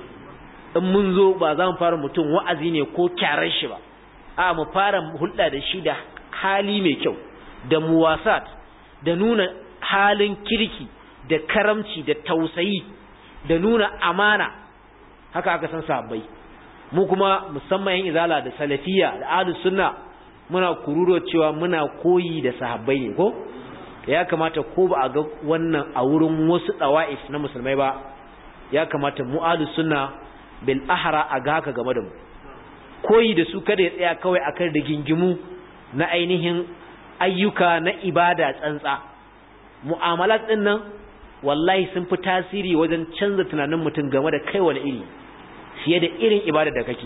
in mun zo ba za mu fara mutum wa'azi ne ko kyarar shi ba a mu fara hulɗa da shi da hali mai kyau da muwasat da nuna halin kirki da karamci da tausayi da nuna amana haka aka san sahabbai mu kuma musamman yan izala da salafiya da ahlus sunna muna kururo cewa muna koyi da sahabbai ne ko ya kamata ko ba a ga wannan a wurin wasu dawa'if na musulmai ba ya kamata mu ahlus sunna bil ahra a ga haka game da mu koyi da su kada ya tsaya kawai akan rigingimu na ainihin ayyuka na ibada tsantsa mu'amalat din nan wallahi sun fi tasiri wajen canza tunanin mutum game da kai wani iri fiye da irin ibada da kake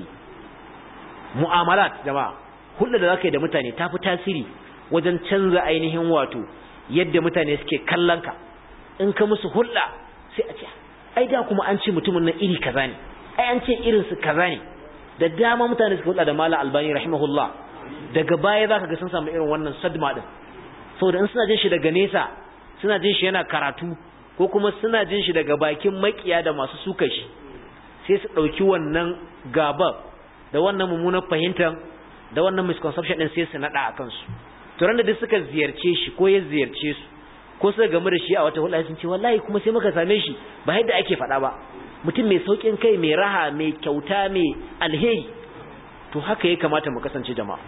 mu'amalat jama'a hulɗa da zaka yi da mutane ta fi tasiri wajen canza ainihin wato yadda mutane suke kallon ka in ka musu hulɗa sai a ce ai da kuma an ce mutumin nan iri kaza ne ai an ce irin su kaza ne da dama mutane suka hulɗa da malam albani rahimahullah daga baya zaka ga sun samu irin wannan sadma din saboda in suna jin shi daga nesa suna jin shi yana karatu ko kuma suna jin shi daga bakin makiya da masu suka shi sai su ɗauki wannan gaba da wannan mummunan fahimtar da wannan misconception din sai su naɗa a kansu to da duk suka ziyarce shi ko ya ziyarce su ko suka gamu da shi a wata hulɗa sun ce wallahi kuma sai muka same shi ba yadda ake faɗa ba mutum mai saukin kai mai raha mai kyauta mai alheri to haka ya kamata mu kasance jama'a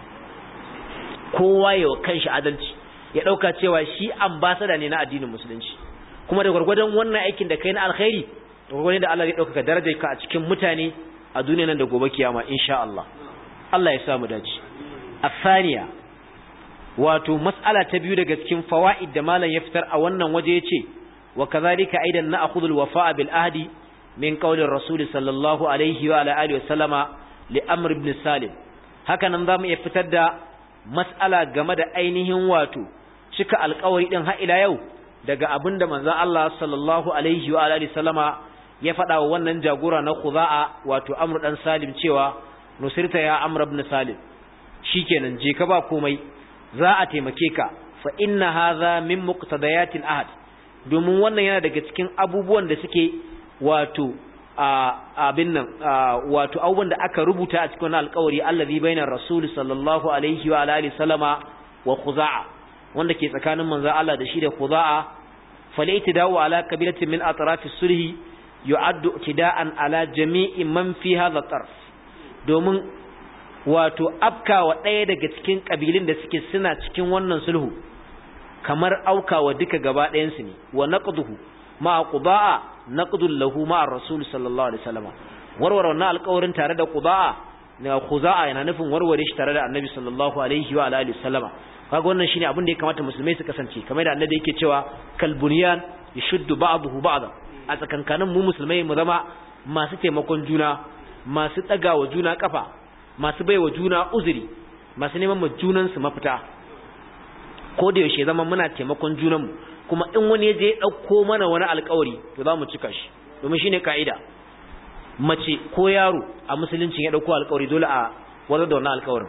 kowa ya kanshi adalci ya ɗauka cewa shi ambasada ne na addinin musulunci kuma da gwargwadon wannan aikin da kai na alkhairi da gwargwadon da Allah ya ɗaukaka darajar ka a cikin mutane a duniya nan da gobe kiyama insha Allah Allah ya samu dace afaniya wato mas'ala ta biyu daga cikin fawaid da malam ya fitar a wannan waje yace wa kadhalika aidan na'khudhu al-wafa'a bil ahdi min qawli ar-rasul sallallahu alaihi wa ala alihi wa sallama li amr ibn salim haka nan zamu iya fitar da mas'ala game da ainihin wato cika alƙawari din har ila yau daga abinda manzon Allah sallallahu alaihi wa alihi sallama ya faɗa wa wannan jagora na Khuza'a wato Amr dan Salim cewa nusirta ya Amr ibn Salim shikenan je ka ba komai za a taimake ka fa inna hadha min muqtadayatil ahd domin wannan yana daga cikin abubuwan da suke wato abin nan wato abubuwan da aka rubuta a cikin wannan alƙawari allazi bainar rasul sallallahu alaihi wa alihi sallama wa Khuza'a wanda ke tsakanin manzon Allah da shi da Khuza'a falaitidau ala kabilatin min atrafi sulhi yu'addu tida'an ala jami'i man fi hadha tarf domin wato afkawa ɗaya daga cikin kabilin da suke suna cikin wannan sulhu kamar aukawa duka gaba ɗayan su ne wa naqduhu ma qudaa naqdul lahu ma'a rasul sallallahu alaihi wasallam warware wannan alƙawarin tare da qudaa na khuza'a yana nufin warware shi tare da annabi sallallahu alaihi wa alihi wasallama kaga wannan shine abin da ya kamata musulmai su kasance kamar da annabi yake cewa kal bunyan yashuddu ba'dahu ba'da a tsakankanin mu musulmai mu zama masu taimakon juna masu wa juna kafa masu baiwa juna uzuri masu neman mu junan su mafita ko da yaushe zama muna taimakon junan mu kuma in wani ya je ya dauko mana wani alƙawari to za mu cika shi domin shine kaida mace ko yaro a musulunci ya dauko alƙawari dole a wazar da wannan alƙawarin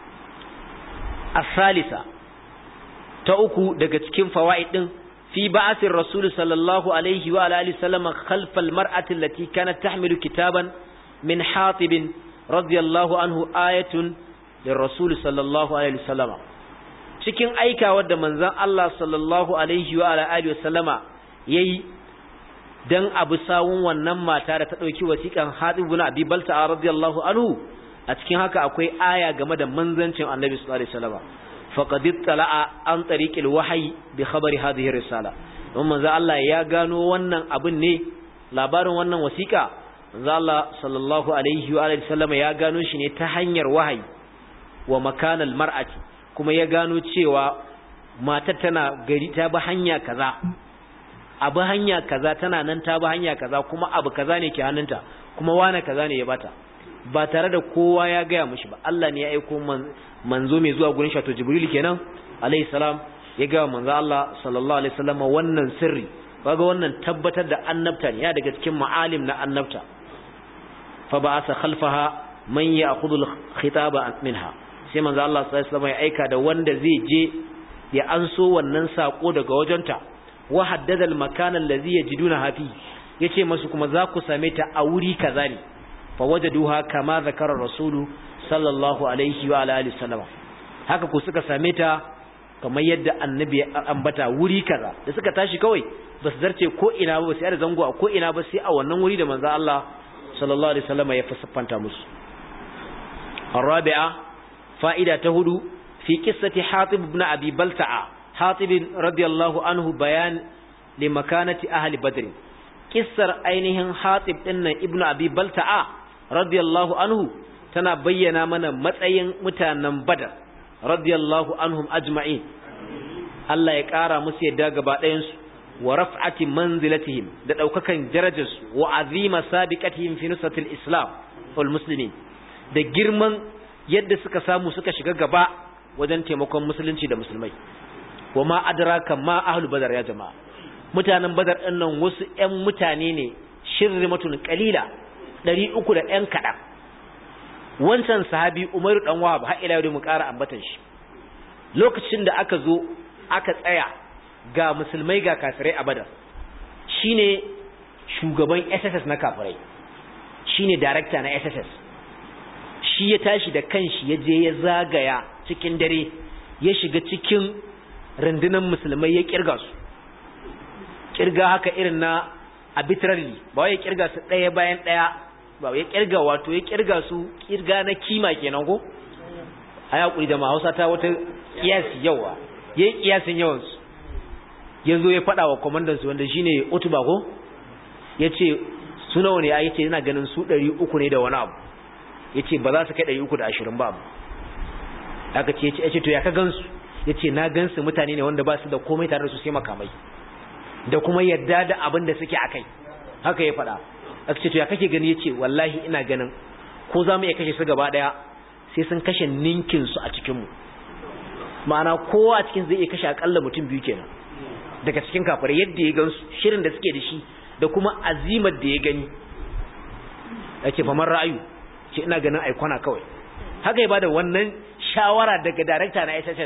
asalisa ta uku daga cikin fawaid din fi ba'athir rasul sallallahu alaihi wa alihi sallama khalfal mar'ati allati kanat tahmilu kitaban min hatib radiyallahu anhu ayatun lirrasul sallallahu alaihi wasallama cikin aikawar da manzon Allah sallallahu alaihi wa alihi wasallama yayi dan abu sawun wannan mata da ta dauki wasiƙan Hatib ibn Abi Balta radiyallahu anhu a cikin haka akwai aya game da manzancin Annabi sallallahu alaihi wasallam faqad ittala'a an tariqil wahyi bi khabari hadhihi risala don manzo Allah ya gano wannan abin ne labarin wannan wasiƙa manzo Allah sallallahu alaihi wa alihi wasallam ya gano shi ne ta hanyar wahayi wa makanal mar'ati kuma ya gano cewa matar tana gari ta bi hanya kaza abu hanya kaza tana nan ta bi hanya kaza kuma abu kaza ne ke hannunta kuma wane kaza ne ya bata ba tare da kowa ya gaya mushi ba Allah ne ya aiko manzo mai zuwa gurin shato Jibril kenan alayhi salam ya ga manzo Allah sallallahu alaihi wasallam wannan sirri kaga wannan tabbatar da annabta ne ya daga cikin ma'alim na annabta fa ba'asa khalfaha man ya'khudhu al-khitaba minha sai manzo Allah sallallahu alaihi wasallam ya aika da wanda zai je ya anso wannan sako daga wajenta wa haddada al-makan allazi yajiduna hafi yace masu kuma za ku same ta a wuri kaza ne fa wajaduha kama zakara rasulu sallallahu alaihi wa alihi wasallam haka ku suka same ta kamar yadda annabi ya ambata wuri kaza da suka tashi kawai ba su zarce ko ina ba sai da zango a ko ina ba sai a wannan wuri da manzo Allah sallallahu alaihi wasallam ya fasfanta musu الرابعه فائده تهدو في قصه حاطب بن ابي بلتعه حاطب رضي الله عنه بيان لمكانه اهل بدر kissar ainihin hatib dinnan ibnu abi balta'a radiyallahu anhu tana bayyana mana matsayin mutanen badar radiyallahu anhum ajma'in Allah ya ƙara musu yadda gaba ɗayan su wa raf'ati manzilatihim da daukakan darajarsu wa azima sabiqatihim fi nusratil islam wal muslimin da girman yadda suka samu suka shiga gaba wajen taimakon musulunci da musulmai wa ma adraka ma ahlu badar ya jama'a mutanen badar ɗin nan wasu ƴan mutane ne shirrimatun qalila 300 da ƴan kaɗan wancan sahabi Umaru dan Wahab har ila yau mu ƙara ambatan shi lokacin da aka zo aka tsaya ga musulmai ga kafirai a badar shine shugaban SSS na kafirai shine director na SSS shi ya tashi da kanshi ya je ya zagaya cikin dare ya shiga cikin rundunar musulmai ya kirga su kirga haka irin na arbitrarily ba ya kirga su ɗaya bayan ɗaya ba ya kirga wato ya kirga su kirga na kima kenan ko a yaƙuri da hausa ta wata kiyasi yawa ya yi kiyasin yawansu ya zo ya faɗa wa kwamandansu wanda shi ne otuba ko ya ce su nawa ne ya ce yana ganin su ɗari uku ne da wani abu ya ce ba za su kai ɗari uku da ashirin ba abu aka ce ya ce to ya ka gansu ya ce na gansu mutane ne wanda ba su da komai tare da su sai makamai da kuma yadda da abin da suke akai haka ya faɗa aka ce to ya kake gani yace wallahi ina ganin ko za mu iya kashe su gaba daya sai sun kashe ninkin su a cikin mu ma'ana kowa a cikin zai iya kashe akalla mutum biyu kenan daga cikin kafirai yadda ya gansu shirin da suke da shi da kuma azimar da ya gani yake famar ra'ayu ce ina ganin aikona kawai haka ya bada wannan shawara daga darakta na SSS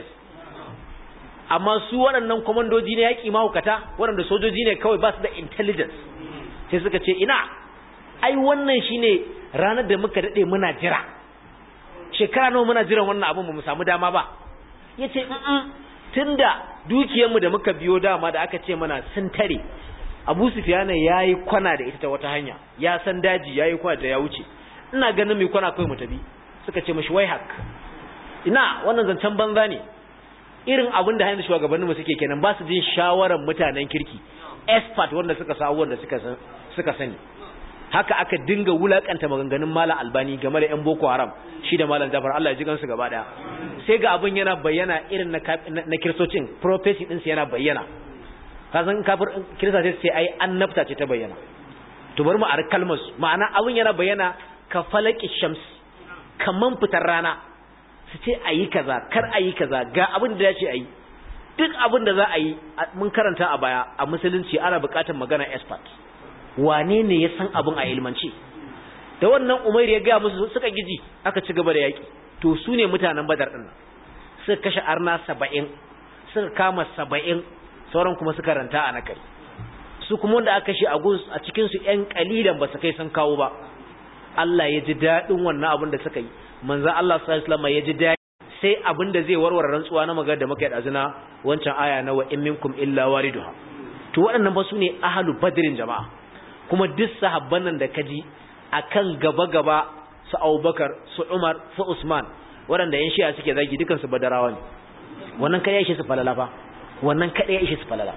amma su waɗannan kwamandoji ne yaƙi mahaukata waɗanda sojoji ne kawai ba su da intelligence sai suka ce ina ai wannan shine ranar da muka daɗe muna jira shekara nawa muna jiran wannan abin mu samu dama ba ya ce tunda dukiyarmu da muka biyo dama da aka ce mana sun tare abu sufiyana ya yi kwana da ita ta wata hanya ya san daji ya yi kwana da ya wuce ina ganin mai kwana kawai mu tafi suka ce mashi wai hak ina wannan zancen banza ne irin abin da hanyar shugabanninmu suke kenan ba su jin shawarar mutanen kirki expert wanda suka sa wanda suka san suka sani haka aka dinga wulakanta maganganun malam albani game da yan boko haram shi da malam jafar Allah ya ji gansu gaba daya sai ga abin yana bayyana irin na na kiristocin prophecy din su yana bayyana ka san kafir kirista sai ai annabta ce ta bayyana to bari mu ar kalmar su ma'ana abin yana bayyana ka falaki shams kaman fitar rana su ce ayi kaza kar ayi kaza ga abin da ya ce ayi duk abin da za a yi mun karanta a baya a musulunci ana buƙatar magana expert wane ne ya san abin a ilmance da wannan umair ya gaya musu suka giji aka ci gaba da yaƙi to su ne mutanen badar ɗin suka kashe arna saba'in suka kama saba'in sauran kuma suka ranta a nakari su kuma wanda aka kashe a gus a cikinsu ‘yan ƙalilan ba su kai sun kawo ba Allah ya ji daɗin wannan abin da suka yi manzan Allah sallallahu ya ji daɗi sai abin da zai warware rantsuwa na magana da muka yi ɗazuna wancan aya na wa in minkum illa wariduha to waɗannan ba su ne ahalu badrin jama'a kuma duk sahabban nan da kaji akan gaba-gaba su Abubakar su Umar su Usman waɗanda yan shi'a suke zagi dukan su badarawa ne wannan kada ya ishe su falala fa wannan kada ya ishe su falala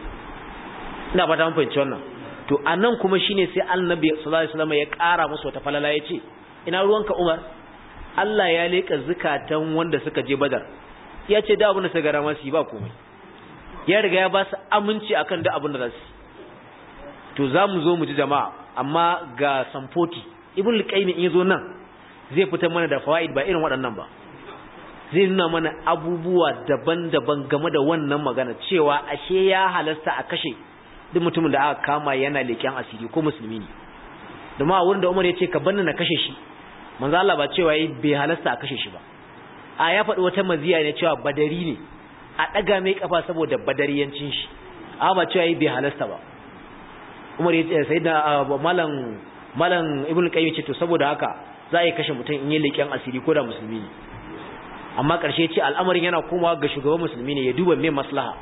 ina fata mun fahimci wannan to anan kuma shine sai Annabi sallallahu alaihi wasallam ya ƙara musu wata falala yace ina ruwanka Umar Allah ya leka zukatan wanda suka je Badar ya ce da abin da suka gara masu ba komai ya riga ya ba su aminci akan da abin da za su to za mu zo mu ji jama'a amma ga samfoti ibn liqaimi in yazo nan zai fitar mana da fawaid ba irin waɗannan ba zai nuna mana abubuwa daban-daban game da wannan magana cewa ashe ya halasta a kashe duk mutumin da aka kama yana leƙen asiri ko musulmi ne da ma wurin da Umar ya ce ka banna na kashe shi manzo Allah ba cewa yi bai halasta a kashe shi ba a ya faɗi wata maziya ne cewa badari ne a ɗaga mai kafa saboda badariyancin shi a ba cewa yi bai halasta ba Umar ya ce sai da malam malam Ibn Qayyim ce to saboda haka za a yi kashe mutum in yi leƙen asiri ko da musulmi ne amma ƙarshe ce al'amarin yana komawa ga shugaban musulmi ne ya duba mai maslaha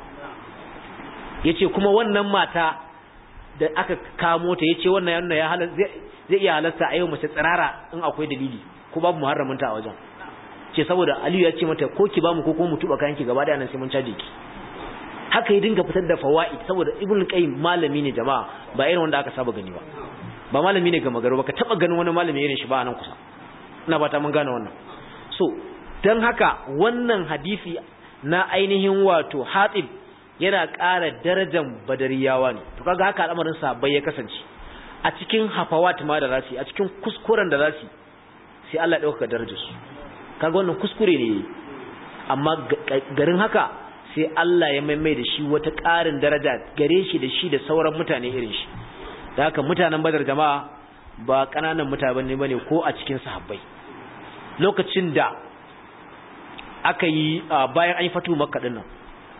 yace kuma wannan mata da aka kamo ta yace wannan yana ya halal zai iya halarta a yau mace tsirara in akwai dalili ko babu muharramin ta a wajen ce saboda Aliyu ya ce mata ko ki bamu ko kuma mu tuba kayan ki gaba da nan sai mun caje ki haka ya dinga fitar da fawaid saboda Ibn Qayyim malami ne jama'a ba irin wanda aka saba gani ba ba malami ne ga magaro ba ka taba ganin wani malami irin shi ba nan kusa ina ba ta mun gane wannan so dan haka wannan hadisi na ainihin wato Hatib yana ƙara darajar badariyawa ne to kaga haka al'amarin sahabbai ya kasance a cikin hafawat ma da zasu a cikin kuskuren da zasu sai Allah ya dauka darajar su kaga wannan kuskure ne amma garin haka sai Allah ya maimai da shi wata ƙarin daraja gare shi da shi da sauran mutane irin shi da haka mutanen badar jama'a ba ƙananan mutane bane ko a cikin sahabbai lokacin da aka yi bayan an yi fatu makka din nan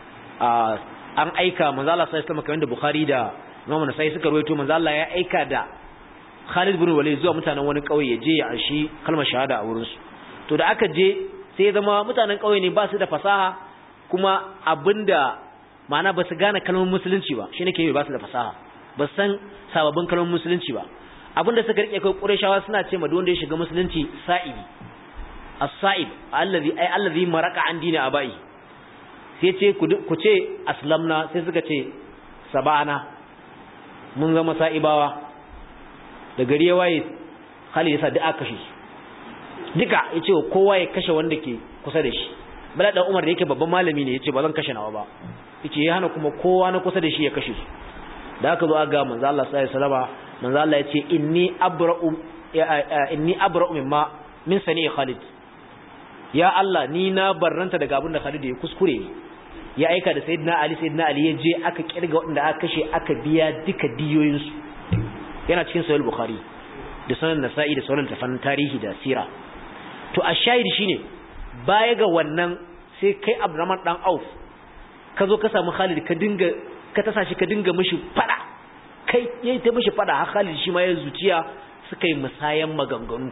an aika manzo Allah sai sama kamar da Bukhari da Imam Nasa'i suka rawaito manzo Allah ya aika da Khalid bin Walid zuwa mutanen wani kauye ya je ya anshi kalmar shahada a wurin su to da aka je sai zama mutanen kauye ne ba su da fasaha kuma abinda ma'ana ba su gane kalmar musulunci ba shi nake ba su da fasaha ba san sababbin kalmar musulunci ba abinda suka rike kai Qurayshawa suna ce ma wanda ya shiga musulunci sa'ibi as-sa'ib allazi ay allazi maraka an dini abai sai ce ku ce aslamna sai suka ce sabana mun zama sa'ibawa da gari ya waye hali yasa da aka kashe duka ya ce kowa ya kashe wanda ke kusa da shi bala da umar da yake babban malami ne ya ce ba zan kashe nawa ba ya ce ya hana kuma kowa na kusa da shi ya kashe su da aka zo aga manzo Allah sallallahu alaihi wasallam manzo Allah ya ce inni abra'u inni abra'u mimma min sani Khalid ya Allah ni na barranta daga abin da Khalid ya kuskure ne ya aika da sayyidina Ali sayyidina Ali ya je aka kirga waɗanda aka kashe aka biya duka diyoyin su yana cikin sahih bukhari da sunan nasa'i da sunan tafan tarihi da sira to a shahid shine baya ga wannan sai kai Abdurrahman dan Auf ka zo ka samu Khalid ka dinga ka tasa shi ka dinga mishi fada kai yayi ta mishi fada har Khalid shi ma ya zuciya suka yi musayan maganganu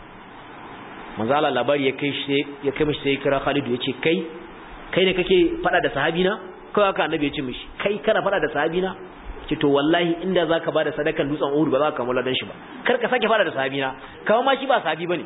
manzo Allah labari ya kai shi ya kai mishi sai kira Khalid ya ce kai kai ne kake fada da sahabina kawai haka annabi ya ce mishi kai kana fada da sahabina ce to wallahi inda zaka bada sadakan dutsen Uhud ba za ka kammala dan shi ba kar ka sake fada da sahabina kawai ma shi ba sahabi bane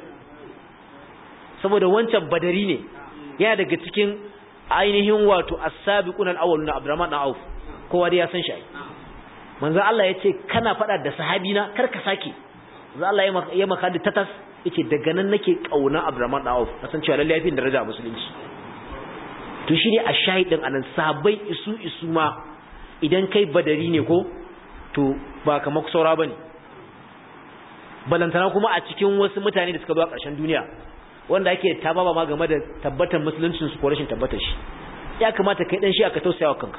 saboda wancan badari ne yana daga cikin ainihin wato as-sabiquna al-awwaluna Abdurrahman dan Auf kowa dai ya san shi manzo Allah yace kana fada da sahabi na kar ka sake manzo Allah ya maka da tatas yace daga nan nake kauna Abdurrahman dan Auf kasan cewa lalle yafi daraja a musulunci to shine a shahidin anan sahabbai isu isu ma idan kai badari ne ko to ba kamar saura bane balantana kuma a cikin wasu mutane da suka zo a ƙarshen duniya wanda ake tababa ma game da tabbatar musuluncin su ko rashin tabbatar shi ya kamata kai dan shi aka tausaya wa kanka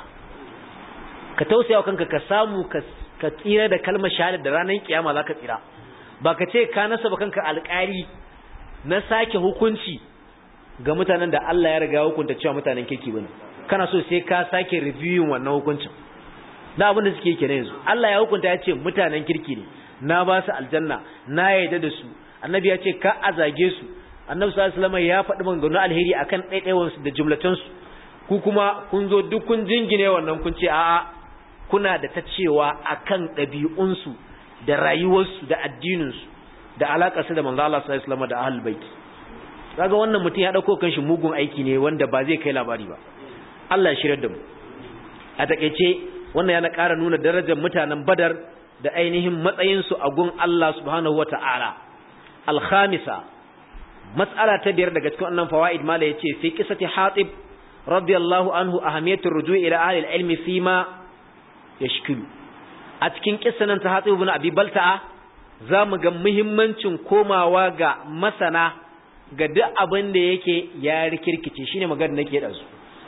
ka tausaya wa kanka ka samu ka tsira da kalmar shahada da ranar kiyama zaka tsira ba ka ce ka nasaba kanka alƙari na sake hukunci ga mutanen da Allah ya riga hukunta cewa mutanen kirki bane kana so sai ka sake reviewing wannan hukuncin da abin da suke kenan yanzu Allah ya hukunta ya ce mutanen kirki ne na ba su aljanna na yarda da su annabi ya ce ka azage su annabi sallallahu alaihi wasallam ya faɗi maganganun alheri akan ɗaiɗaiwan su da jumlatan su ku kuma kun zo duk kun jingine wannan kun ce a'a kuna da ta cewa akan ɗabi'un su da rayuwar su da addinin su da alakar su da manzo Allah sallallahu alaihi wasallam da ahlul bait kaga wannan mutum ya dauko kanshi mugun aiki ne wanda ba zai kai labari ba Allah ya shirar da mu a takeice wannan yana ƙara nuna darajar mutanen Badar da ainihin matsayinsu a gun Allah subhanahu wa ta'ala. Alhamisa, matsala ta biyar daga cikin wannan fawa'id mala ya ce, fi kisati hatib, radiyallahu anhu a hamiyatar ruju ila ahalil ilmi fi ma ya shikilu. A cikin kisanin ta hatib bin abi balta'a, za mu ga muhimmancin komawa ga masana ga duk abin da yake ya rikirkice shi ne magana nake da su.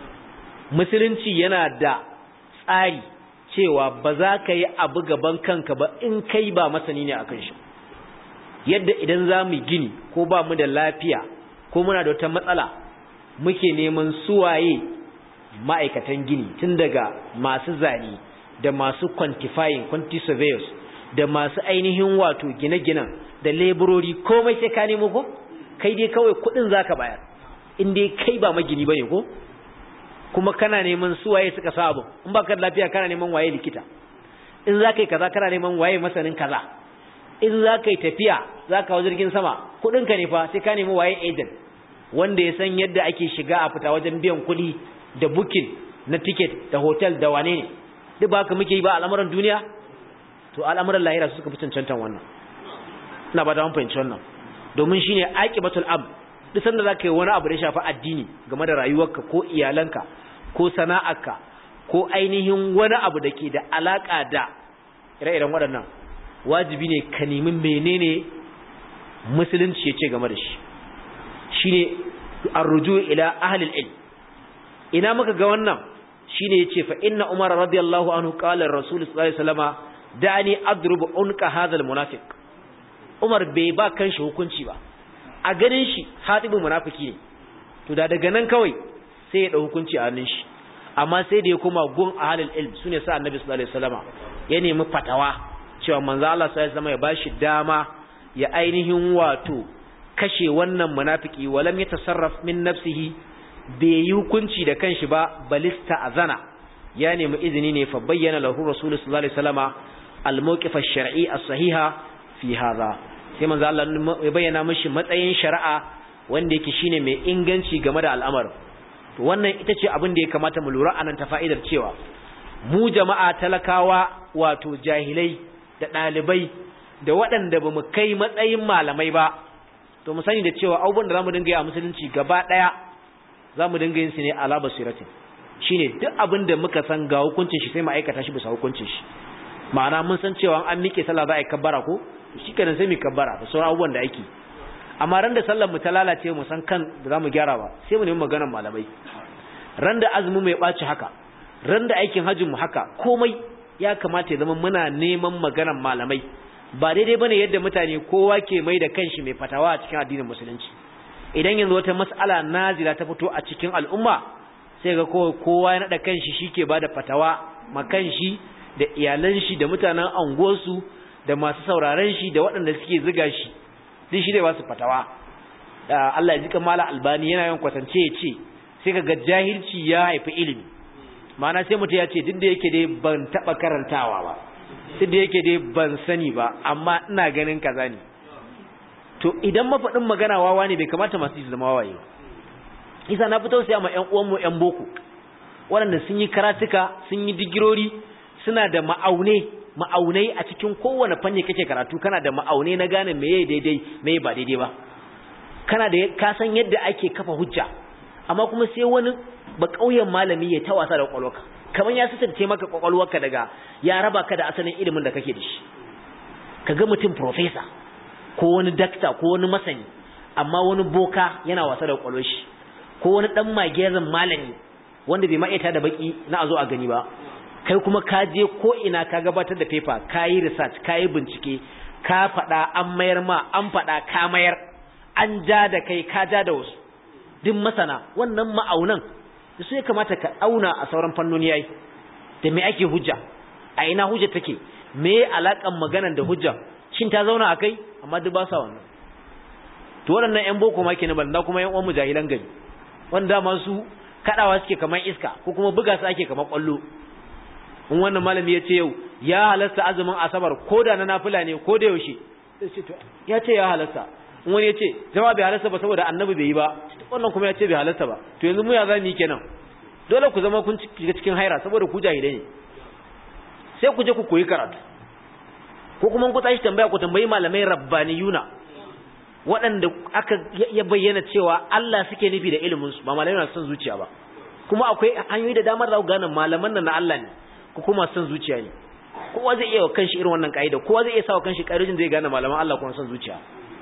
Musulunci yana da tsari cewa ba za ka yi abu gaban kanka ba in kai ba masani ne akan shi yadda idan za mu gini ko ba mu da lafiya ko muna da wata matsala muke neman suwaye ma'aikatan gini tun daga masu zane da masu quantifying quantity surveyors da masu ainihin wato gine-ginen da laborori komai sai ka nemo ko kai dai kawai kudin zaka bayar in dai kai ba magini bane ko kuma kana neman su waye suka sa abu in baka da lafiya kana neman waye likita in za ka yi kaza kana neman waye masanin kaza in za ka yi tafiya za ka hau jirgin sama kuɗinka ne fa sai ka nemi waye agent wanda ya san yadda ake shiga a fita wajen biyan kuɗi da booking na ticket da hotel da wane ne duk ba ka muke yi ba al'amuran duniya to al'amuran lahira su suka fi cancantan wannan ina ba ta mun fahimci wannan domin shine aqibatul am duk sanda zaka yi wani abu da ya shafi addini game da rayuwarka ko iyalanka ko sana'arka ko ainihin wani abu da ke da alaka da ire-iren waɗannan wajibi ne ka nemi menene musulunci ya ce game da shi shine arruju ila ahlil ilm ina muka ga wannan shine yace fa inna umar radiyallahu anhu qala ar-rasul sallallahu alaihi wasallama da'ani adrubu unqa hadha al-munafiq umar bai ba kanshi hukunci ba a ganin shi hatibu munafiki ne to da daga nan kawai sai ya dau hukunci a hannun shi amma sai da ya koma gun ahlul ilm sune sa annabi sallallahu alaihi wasallama ya nemi fatawa cewa manzo Allah sallallahu alaihi wasallama ya bashi dama ya ainihin wato kashe wannan munafiki walam yatasarraf min nafsihi bai yi hukunci da kanshi ba balista azana ya nemi izini ne fa bayyana lahu rasul sallallahu alaihi wasallama al-mawqif ash-shar'i as-sahiha fi hadha sai manzo Allah ya bayyana mishi matsayin shari'a wanda yake shine mai inganci game da al'amar to wannan ita ce abin da ya kamata mu lura anan ta fa'idar cewa mu jama'a talakawa wato jahilai da ɗalibai da waɗanda ba mu kai matsayin malamai ba to mu sani da cewa abubuwan da zamu dinga yi a musulunci gaba ɗaya zamu dinga yin su ne ala basiratin shine duk abin da muka san ga hukuncin shi sai mu aikata shi bisa hukuncin shi ma'ana mun san cewa an miƙe sallah za a yi kabbara ko shi kenan sai mu kabbara da sauran abubuwan da ake amma ran da sallar mu ta lalace mu san kan da zamu gyara ba sai mu nemi maganar malamai ran da azumi mai ɓaci haka ran da aikin hajjin mu haka komai ya kamata ya zama muna neman maganar malamai ba daidai bane yadda mutane kowa ke mai da kanshi mai fatawa a cikin addinin musulunci idan yanzu wata mas'ala nazila ta fito a cikin al'umma sai ga kowa ya nada kanshi shike bada fatawa ma kanshi da iyalan shi da mutanen anguwarsu da masu sauraron shi da waɗanda suke ziga shi duk shi ne ba su fatawa Allah ya jika mala albani yana yin kwatance ya ce sai ka ga jahilci ya haifi ilimi ma'ana sai mutum ya ce duk da yake dai ban taɓa karantawa ba duk da yake dai ban sani ba amma ina ganin kaza ne to idan mafaɗin magana wawa ne bai kamata masu yi zama wawaye ba isa na fito sai ma ƴan uwanmu ƴan boko waɗanda sun yi karatuka sun yi digirori suna da ma'aune ma'aunai a cikin kowane fanni kake karatu kana da ma'aunai na gane meye daidai meye ba daidai ba kana da ka san yadda ake kafa hujja amma kuma sai wani ba kauyen malami ya ta wasa da kwakwalwarka kamar ya sitarce maka kwakwalwarka daga ya raba ka da asalin ilimin da kake da shi kaga mutum professor ko wani dakta ko wani masani amma wani boka yana wasa da kwakwalwar shi ko wani dan magezan malami wanda bai ma'aita da baki na a zo a gani ba kai kuma ka je ko ina ka gabatar da paper ka yi research ka yi bincike ka faɗa an mayar ma an faɗa ka mayar an ja da kai ka ja da wasu duk masana wannan ma'aunan da su ya kamata ka auna a sauran fannoni yayi da me ake hujja a ina hujja take me alakan maganan da hujja shin ta zauna a kai amma duk ba sa wannan to waɗannan ƴan boko ma kenan banda kuma ƴan uwan mujahilan gari wanda ma su kadawa suke kamar iska ko kuma buga su ake kamar kwallo in wannan malami ya ce yau ya halasta azumin asabar ko da na nafila ne ko da yaushe ya ce ya halasta in wani ya ce zama bai halasta ba saboda annabi bai yi ba wannan kuma ya ce bai halasta ba to yanzu mu ya za mu yi kenan dole ku zama kun shiga cikin haira saboda ku jahilai ne sai ku je ku koyi karatu ko kuma ku tashi tambaya ku tambayi malamai rabbaniyuna waɗanda aka ya bayyana cewa Allah suke nufi da ilimin su ba malamai na son zuciya ba kuma akwai hanyoyi da damar da ku gane malaman nan na Allah ne ko kuma son zuciya ne kowa zai iya wa kanshi irin wannan kaida kowa zai iya sa wa kanshi kaidojin zai gane malaman Allah kuma son zuciya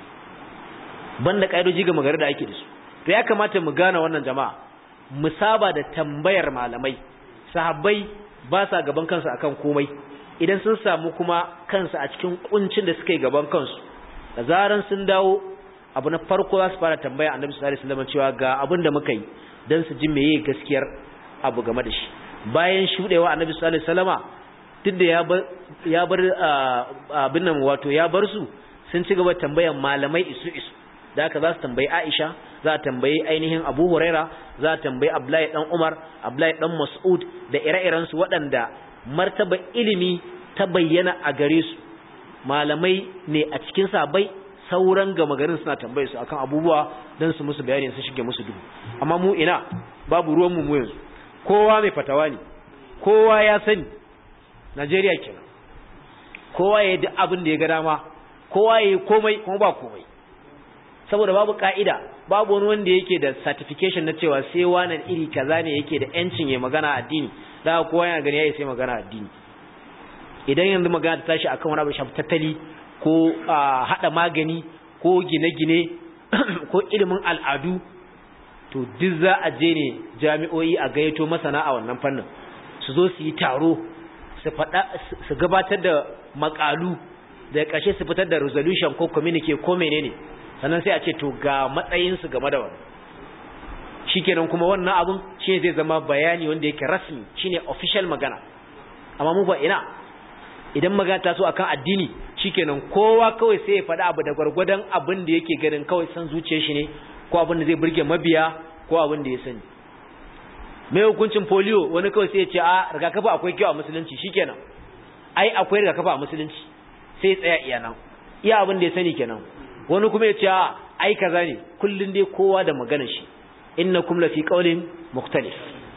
banda kaidoji ga magana da ake da su to ya kamata mu gane wannan jama'a mu saba da tambayar malamai sahabbai ba sa gaban kansu akan komai idan sun samu kuma kansu a cikin kuncin da suka yi gaban kansu da zaran sun dawo abu na farko za su fara tambaya annabi sallallahu alaihi wasallam cewa ga abin da muka yi dan su ji meye gaskiyar abu game da shi bayan shudewa annabi sallallahu alaihi wasallama duk da ya bar ya bar abin nan wato ya bar su sun ci gaba tambayan malamai isu isu da haka za su tambayi Aisha za a tambayi ainihin Abu Huraira za a tambayi Abdullahi dan Umar Abdullahi dan Mas'ud da ire-iren su waɗanda martaba ilimi ta bayyana a gare su malamai ne a cikin sabai sauran gama garin suna tambaye su akan abubuwa don su musu bayani su shige musu duhu amma mu ina babu ruwan mu yanzu kowa mai fatawa ne kowa ya sani Najeriya kenan kowa ya yi duk abin da ya ga dama kowa ya yi komai kuma ba komai saboda babu ka'ida babu wani wanda yake da certification na cewa sai wani iri kaza ne yake da yancin ya magana addini da kowa yana gani yayi sai magana addini idan yanzu magana ta tashi akan wani abu shafi tattali ko hada magani ko gine-gine ko ilimin al'adu to duk za a je ne jami'o'i a gayyato masana a wannan fannin su zo su yi taro su faɗa su gabatar da makalu da ƙarshe su fitar da resolution ko communique ko menene sannan sai a ce to ga matsayinsu game da wannan shikenan kuma wannan abun shi zai zama bayani wanda yake rasmi shine official magana amma mu ba ina idan magana ta so akan addini shikenan kowa kawai sai ya faɗa abu da gwargwadon abin da yake ganin kawai san zuciyar shi ne ko abin da zai burge mabiya ko abin da ya sani mai hukuncin polio wani kawai sai ya ce a rigakafi akwai kyau a musulunci shikenan ai akwai rigakafi a musulunci sai ya tsaya iya nan iya abin da ya sani kenan wani kuma ya ce a ai kaza ne kullun dai kowa da magana shi innakum lafi qawlin mukhtalif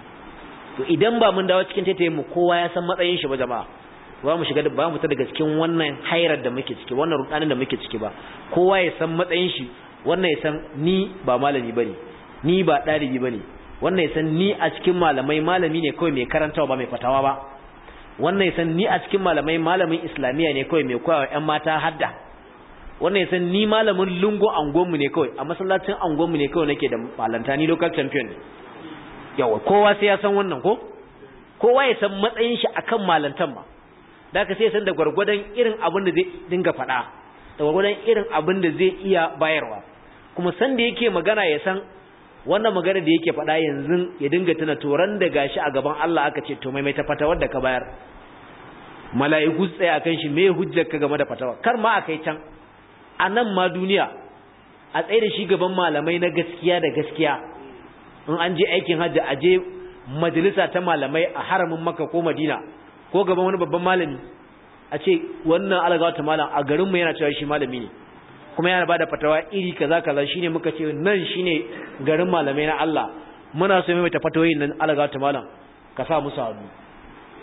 to idan ba mun dawo cikin taitayen mu kowa ya san matsayin shi ba jama'a ba mu shiga ba mu ta daga cikin wannan hairar da muke ciki wannan rudanin da muke ciki ba kowa ya san matsayin shi wannan ya san ni ba malami bane ni ba dalibi bane wannan ya san ni a cikin malamai malami ne kawai mai karantawa ba mai fatawa ba wannan ya san ni a cikin malamai malamin islamiya ne kawai mai koyawa ƴan mata hadda wannan ya san ni malamin lungo angonmu ne kawai a masallacin angonmu ne kawai nake da malanta ni local champion ne yawa kowa sai ya san wannan ko kowa ya san matsayin shi akan malantan ma da ka sai ya san da gwargwadon irin abin da zai dinga faɗa da gwargwadon irin abin da zai iya bayarwa kuma san da yake magana ya san wannan magana da yake faɗa yanzu ya dinga tuna toran da gashi a gaban Allah aka ce to mai mai ta fata da ka bayar mala'iku tsaya akan shi me hujjar ka game da fatawa kar ma akai can a nan ma duniya a tsaye da shi gaban malamai na gaskiya da gaskiya in an je aikin hajji a je majalisa ta malamai a haramin maka ko madina ko gaban wani babban malami a ce wannan alagawa ta malam a garinmu yana cewa shi malami ne kuma yana ba da fatawa iri kaza kaza shine muka ce nan shine garin malamai na Allah muna so mai ta fatawoyin nan alagawa ta malam ka sa musu hannu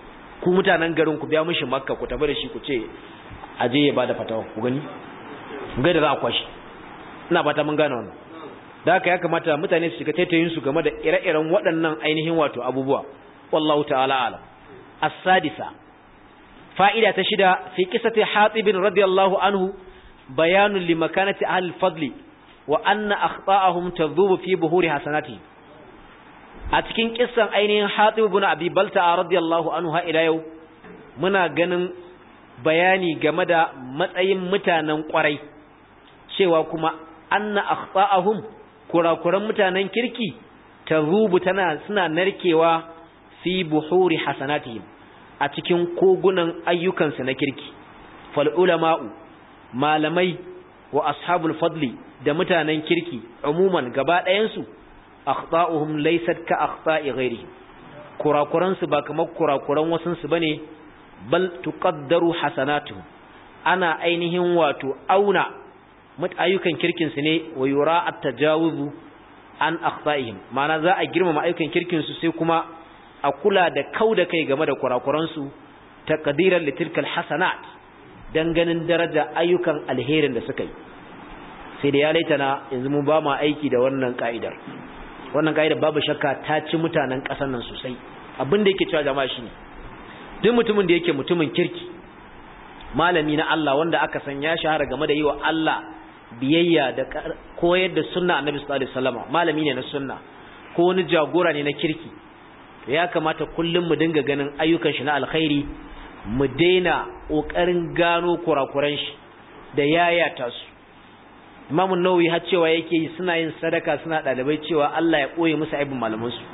ku mutanen garin ku biya mishi makka ku tafi da shi ku ce aje ya bada fatawa ku gani ga da za a kwashi ina fata mun gane wannan da haka ya kamata mutane su shiga taitayin su game da ire-iren waɗannan ainihin wato abubuwa wallahu ta'ala alam as-sadisa fa'ida ta shida fi qissati hatib radiyallahu anhu bayanun li makanati ahli al-fadl wa anna akhta'ahum tadhubu fi buhuri hasanatihim a cikin kissan ainihin hatib ibn abi balta radiyallahu anhu ha ila yau muna ganin bayani game da matsayin mutanen kwarai cewa kuma anna akhta'ahum kurakuran mutanen kirki tazubu tana suna narkewa fi buhuri hasanatihim a cikin kogunan ayyukansu na kirki fal ulama'u malamai wa ashabul fadli da mutanen kirki umuman gaba ɗayansu akhta'uhum laysat ka akhta'i ghairi kurakuran su ba kamar kurakuran wasun su bane bal tuqaddaru hasanatuhum ana ainihin wato auna ayyukan kirkin su ne wa yura at-tajawuzu an akhta'ihim ma'ana za a girmama ayyukan kirkin su sai kuma a kula da kauda kai game da kurakuran su taqdiran litilkal hasanat dan ganin daraja ayyukan alherin da suka yi sai da ya laitana yanzu mu ba ma aiki da wannan ka'idar wannan ka'idar babu shakka ta ci mutanen ƙasar nan sosai abin da yake cewa jama'a shine duk mutumin da yake mutumin kirki malami na Allah wanda aka san ya shahara game da yi wa Allah biyayya da koyar da sunna annabi sallallahu alaihi wasallam malami ne na sunna ko wani jagora ne na kirki to ya kamata kullum mu dinga ganin ayyukan shi na alkhairi mu daina kokarin gano kurakuran shi da yayata su Imam Nawawi har cewa yake yi suna yin sadaka suna dalibai cewa Allah ya koye musu aibin malaman su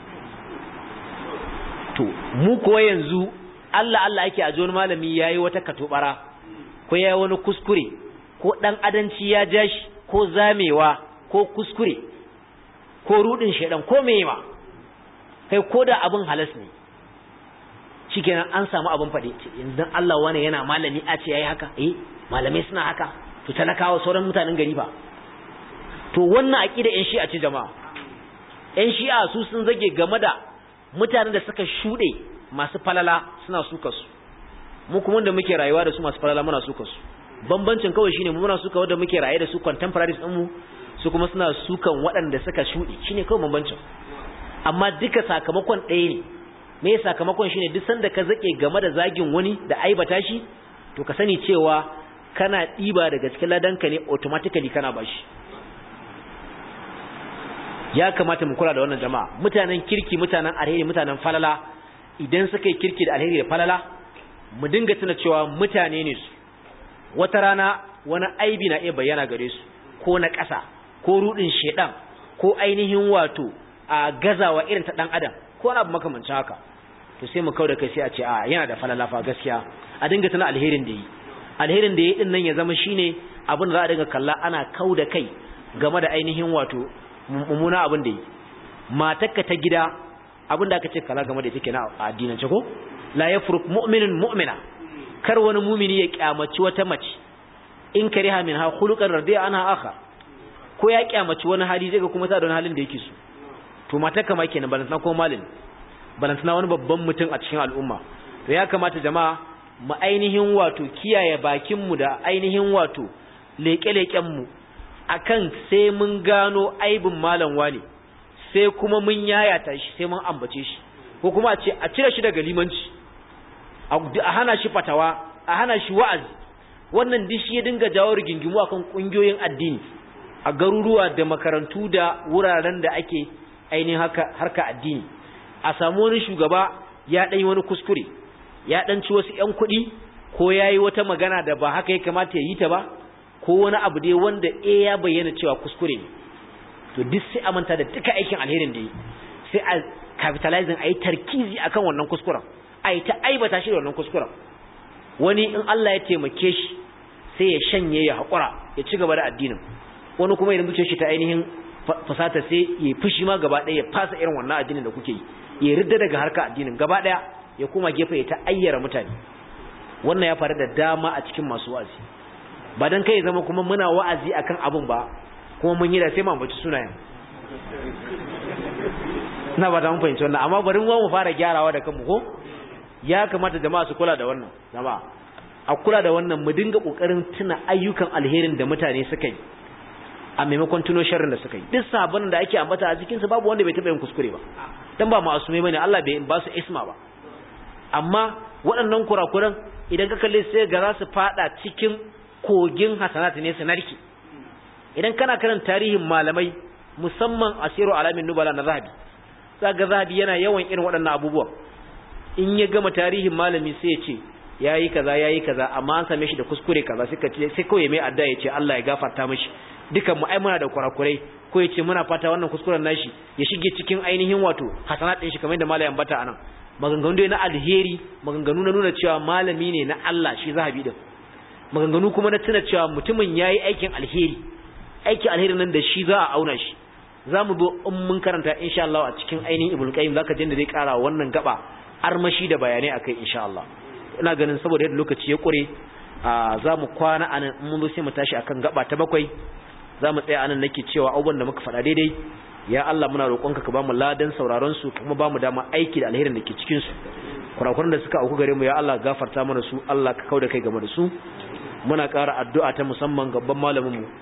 to mu ko yanzu Allah Allah yake a wani malami yayi wata katobara ko yayi wani kuskure ko dan adanci ya jashi ko zamewa ko kuskure ko rudin shedan ko meyema kai ko da abin halas ne shikenan an samu abin fade yanzu Allah wani yana malami a ce yayi haka eh malamai suna haka to talakawa sauran mutanen gari ba to wannan aqida yan shi'a ce jama'a yan shi'a su sun zage game da mutanen da suka shude masu falala suna suka su mu kuma da muke rayuwa da su masu falala muna suka su bambancin kawai shine mu muna suka wanda muke raye da su contemporaries din mu su kuma suna sukan waɗanda suka shude shine kawai bambancin amma duka sakamakon ɗaya ne me sakamakon shine duk sanda ka zake game da zagin wani da aibata shi to ka sani cewa kana ɗiba daga cikin ladanka ne automatically kana bashi ya kamata mu kula da wannan jama'a mutanen kirki mutanen alheri mutanen falala idan suka yi kirki da alheri da falala mu dinga tuna cewa mutane ne su wata rana wani aibi na iya bayyana gare su ko na ƙasa ko rudin shedan ko ainihin wato a gazawa irin ta dan adam ko wani abu makamancin haka to sai mu kauda kai sai a ce a yana da falala fa gaskiya a dinga tuna alherin da yi alherin da ya din nan ya zama shine abin da za a dinga kalla ana kau da kai game da ainihin wato mummuna abin da yi matarka ta gida abin da aka ce kala game da ita kenan a addinance ko la yafruk mu'minun mu'mina kar wani mumini ya kyamaci wata mace in kariha min ha khuluqan radiya ana akha ko ya kyamaci wani hali zai ga kuma ta da wani halin da yake so to matarka ma kenan balantana ko malin balantana wani babban mutum a cikin al'umma to ya kamata jama'a mu ainihin wato kiyaye bakinmu da ainihin wato leƙe-leƙenmu akan sai mun gano aibin malam wani sai kuma mun yayata shi sai mun ambace shi ko kuma a ce a cire shi daga limanci a hana shi fatawa a hana shi wa'azi wannan duk shi ya dinga jawo rigingimu akan kungiyoyin addini a garuruwa da makarantu da wuraren da ake ainihin harka addini a samu wani shugaba ya ɗanyi wani kuskure ya ɗanci wasu ‘yan kuɗi ko ya yi wata magana da ba haka ya kamata ya yi ta ba ko wani abu dai wanda e ya bayyana cewa kuskure ne to duk sai a manta da duka aikin alherin da yi sai a capitalizing a yi tarkizi akan wannan kuskuren a yi ta aibata shi da wannan kuskuren wani in Allah ya taimake shi sai ya shanye ya haƙura ya ci gaba da addinin wani kuma idan zuciyar shi ta ainihin fasata sai ya fushi ma gaba ɗaya ya fasa irin wannan addinin da kuke yi ya ridda daga harka addinin gaba ɗaya ya kuma gefe ya ta ayyara mutane wannan ya faru da dama a cikin masu wa'azi ba dan kai zama kuma muna wa'azi akan abun ba kuma mun yi da sai mu ambaci sunayen ina ba ta mun fahimci wannan amma bari mu mu fara gyarawa da kanmu ko ya kamata jama'a su kula da wannan jama'a a kula da wannan mu dinga kokarin tuna ayyukan alherin da mutane suka yi a maimakon tuno sharrin da suka yi duk sabon da ake ambata a cikin su babu wanda bai taba yin kuskure ba dan ba ma'asumai bane Allah bai ba su isma ba amma waɗannan kurakuran idan ka kalle sai ga za su fada cikin kogin hasanat ne su narki idan kana karan tarihin malamai musamman asiru alamin nubala na zahabi zaga zahabi yana yawan irin waɗannan abubuwan in ya gama tarihin malami sai ya ce yayi kaza yayi kaza amma an same shi da kuskure kaza sai ka ce sai kawai mai adda ya ce Allah ya gafarta mishi dukan mu ai muna da kurakurai ko ya ce muna fata wannan kuskuren nashi ya shige cikin ainihin wato hasanat din shi kamar yadda malamin bata anan maganganu dai na alheri maganganu na nuna cewa malami ne na Allah shi zahabi din maganganu kuma na tuna cewa mutumin yayi aikin alheri aikin alheri nan da shi za a auna shi za mu zo in mun karanta insha Allah a cikin ainihin ibul qayyim zaka jin da zai kara wannan gaba armashi da bayanai akai insha Allah ina ganin saboda yadda lokaci ya kure za mu kwana anan in mun zo sai mu tashi akan gaba ta bakwai za mu tsaya anan nake cewa abubuwan da muka faɗa daidai ya Allah muna roƙonka ka bamu ladan sauraron su kuma bamu dama aiki da alherin da ke cikin su kurakuran da suka auku gare mu ya Allah gafarta mana su Allah ka kauda kai game da su muna ƙara addu'a ta musamman gaban malamin mu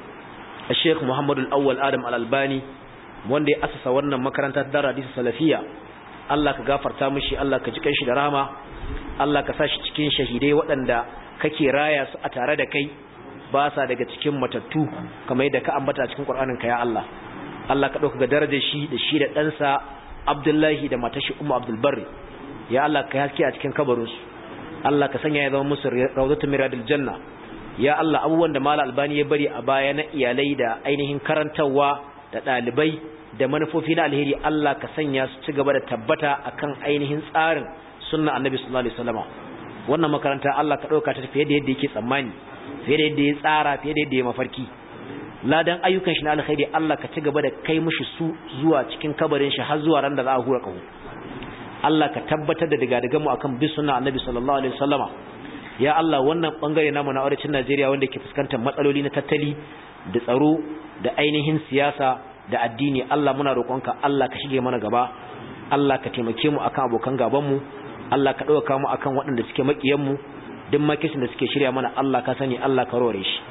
Sheikh Muhammad Al-Awwal Adam Al-Albani wanda ya asasa wannan makaranta ta Darul Hadith Salafiyya Allah ka gafarta mishi Allah ka ji kanshi da rahama Allah ka sa shi cikin shahidai waɗanda kake raya su a tare da kai ba sa daga cikin matattu kamar yadda ka ambata cikin Qur'anin ka ya Allah Allah ka dauka darajar shi da shi da ɗansa Abdullahi da matashi Ummu Abdul Barri ya Allah ka haske a cikin kabarin su Allah ka sanya ya zama musu rawdatul miradil janna ya Allah abubuwan da Malam Albani ya bari a baya na iyalai da ainihin karantawa da ɗalibai da manufofi na alheri Allah ka sanya su ci gaba da tabbata akan ainihin tsarin sunna Annabi sallallahu alaihi wasallam wannan makaranta Allah ka dauka ta fiye da yadda yake tsammani fiye da yadda ya tsara fiye da yadda ya mafarki ladan ayyukan shi na alkhairi Allah ka ci gaba da kai mishi su zuwa cikin kabarin shi har zuwa ran da za a hura kaho Allah ka tabbatar da daga daga mu akan bi sunna Annabi sallallahu alaihi wasallama ya Allah wannan bangare namu na arewacin Najeriya wanda ke fuskantar matsaloli na tattali da tsaro da ainihin siyasa da addini Allah muna roƙonka Allah ka shige mana gaba Allah ka taimake mu akan abokan gaban mu Allah ka dauka mu akan waɗanda suke makiyan mu duk makisin da suke shirya mana Allah ka sani Allah ka rore shi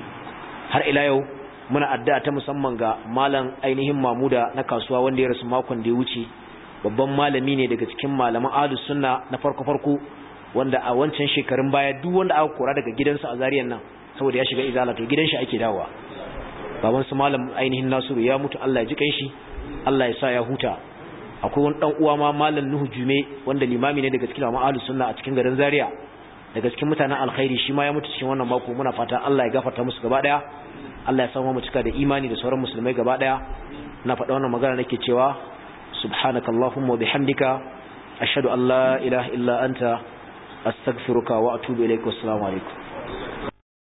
har ila yau muna addu'a ta musamman ga malam ainihin Mamuda na kasuwa wanda ya rasu makon da ya wuce babban malami ne daga cikin malaman ahlus sunna na farko farko wanda a wancan shekarun baya duk wanda aka kora daga gidansa a zariyan nan saboda ya shiga izala to gidan shi ake dawowa baban su malam ainihin Nasiru ya mutu Allah ya ji kanshi Allah ya sa ya huta akwai wani dan uwa ma malam Nuhu Jume wanda limami ne daga cikin malaman ahlus sunna a cikin garin Zaria daga cikin mutanen alkhairi shi ma ya mutu cikin wannan mako muna fata Allah ya gafarta musu gaba daya Allah ya samu mu cika da imani da sauran musulmai gaba daya na faɗa wannan magana nake cewa subhanakallahumma wa bihamdika ashhadu an la ilaha illa anta astaghfiruka wa atubu ilaik wassalamu alaikum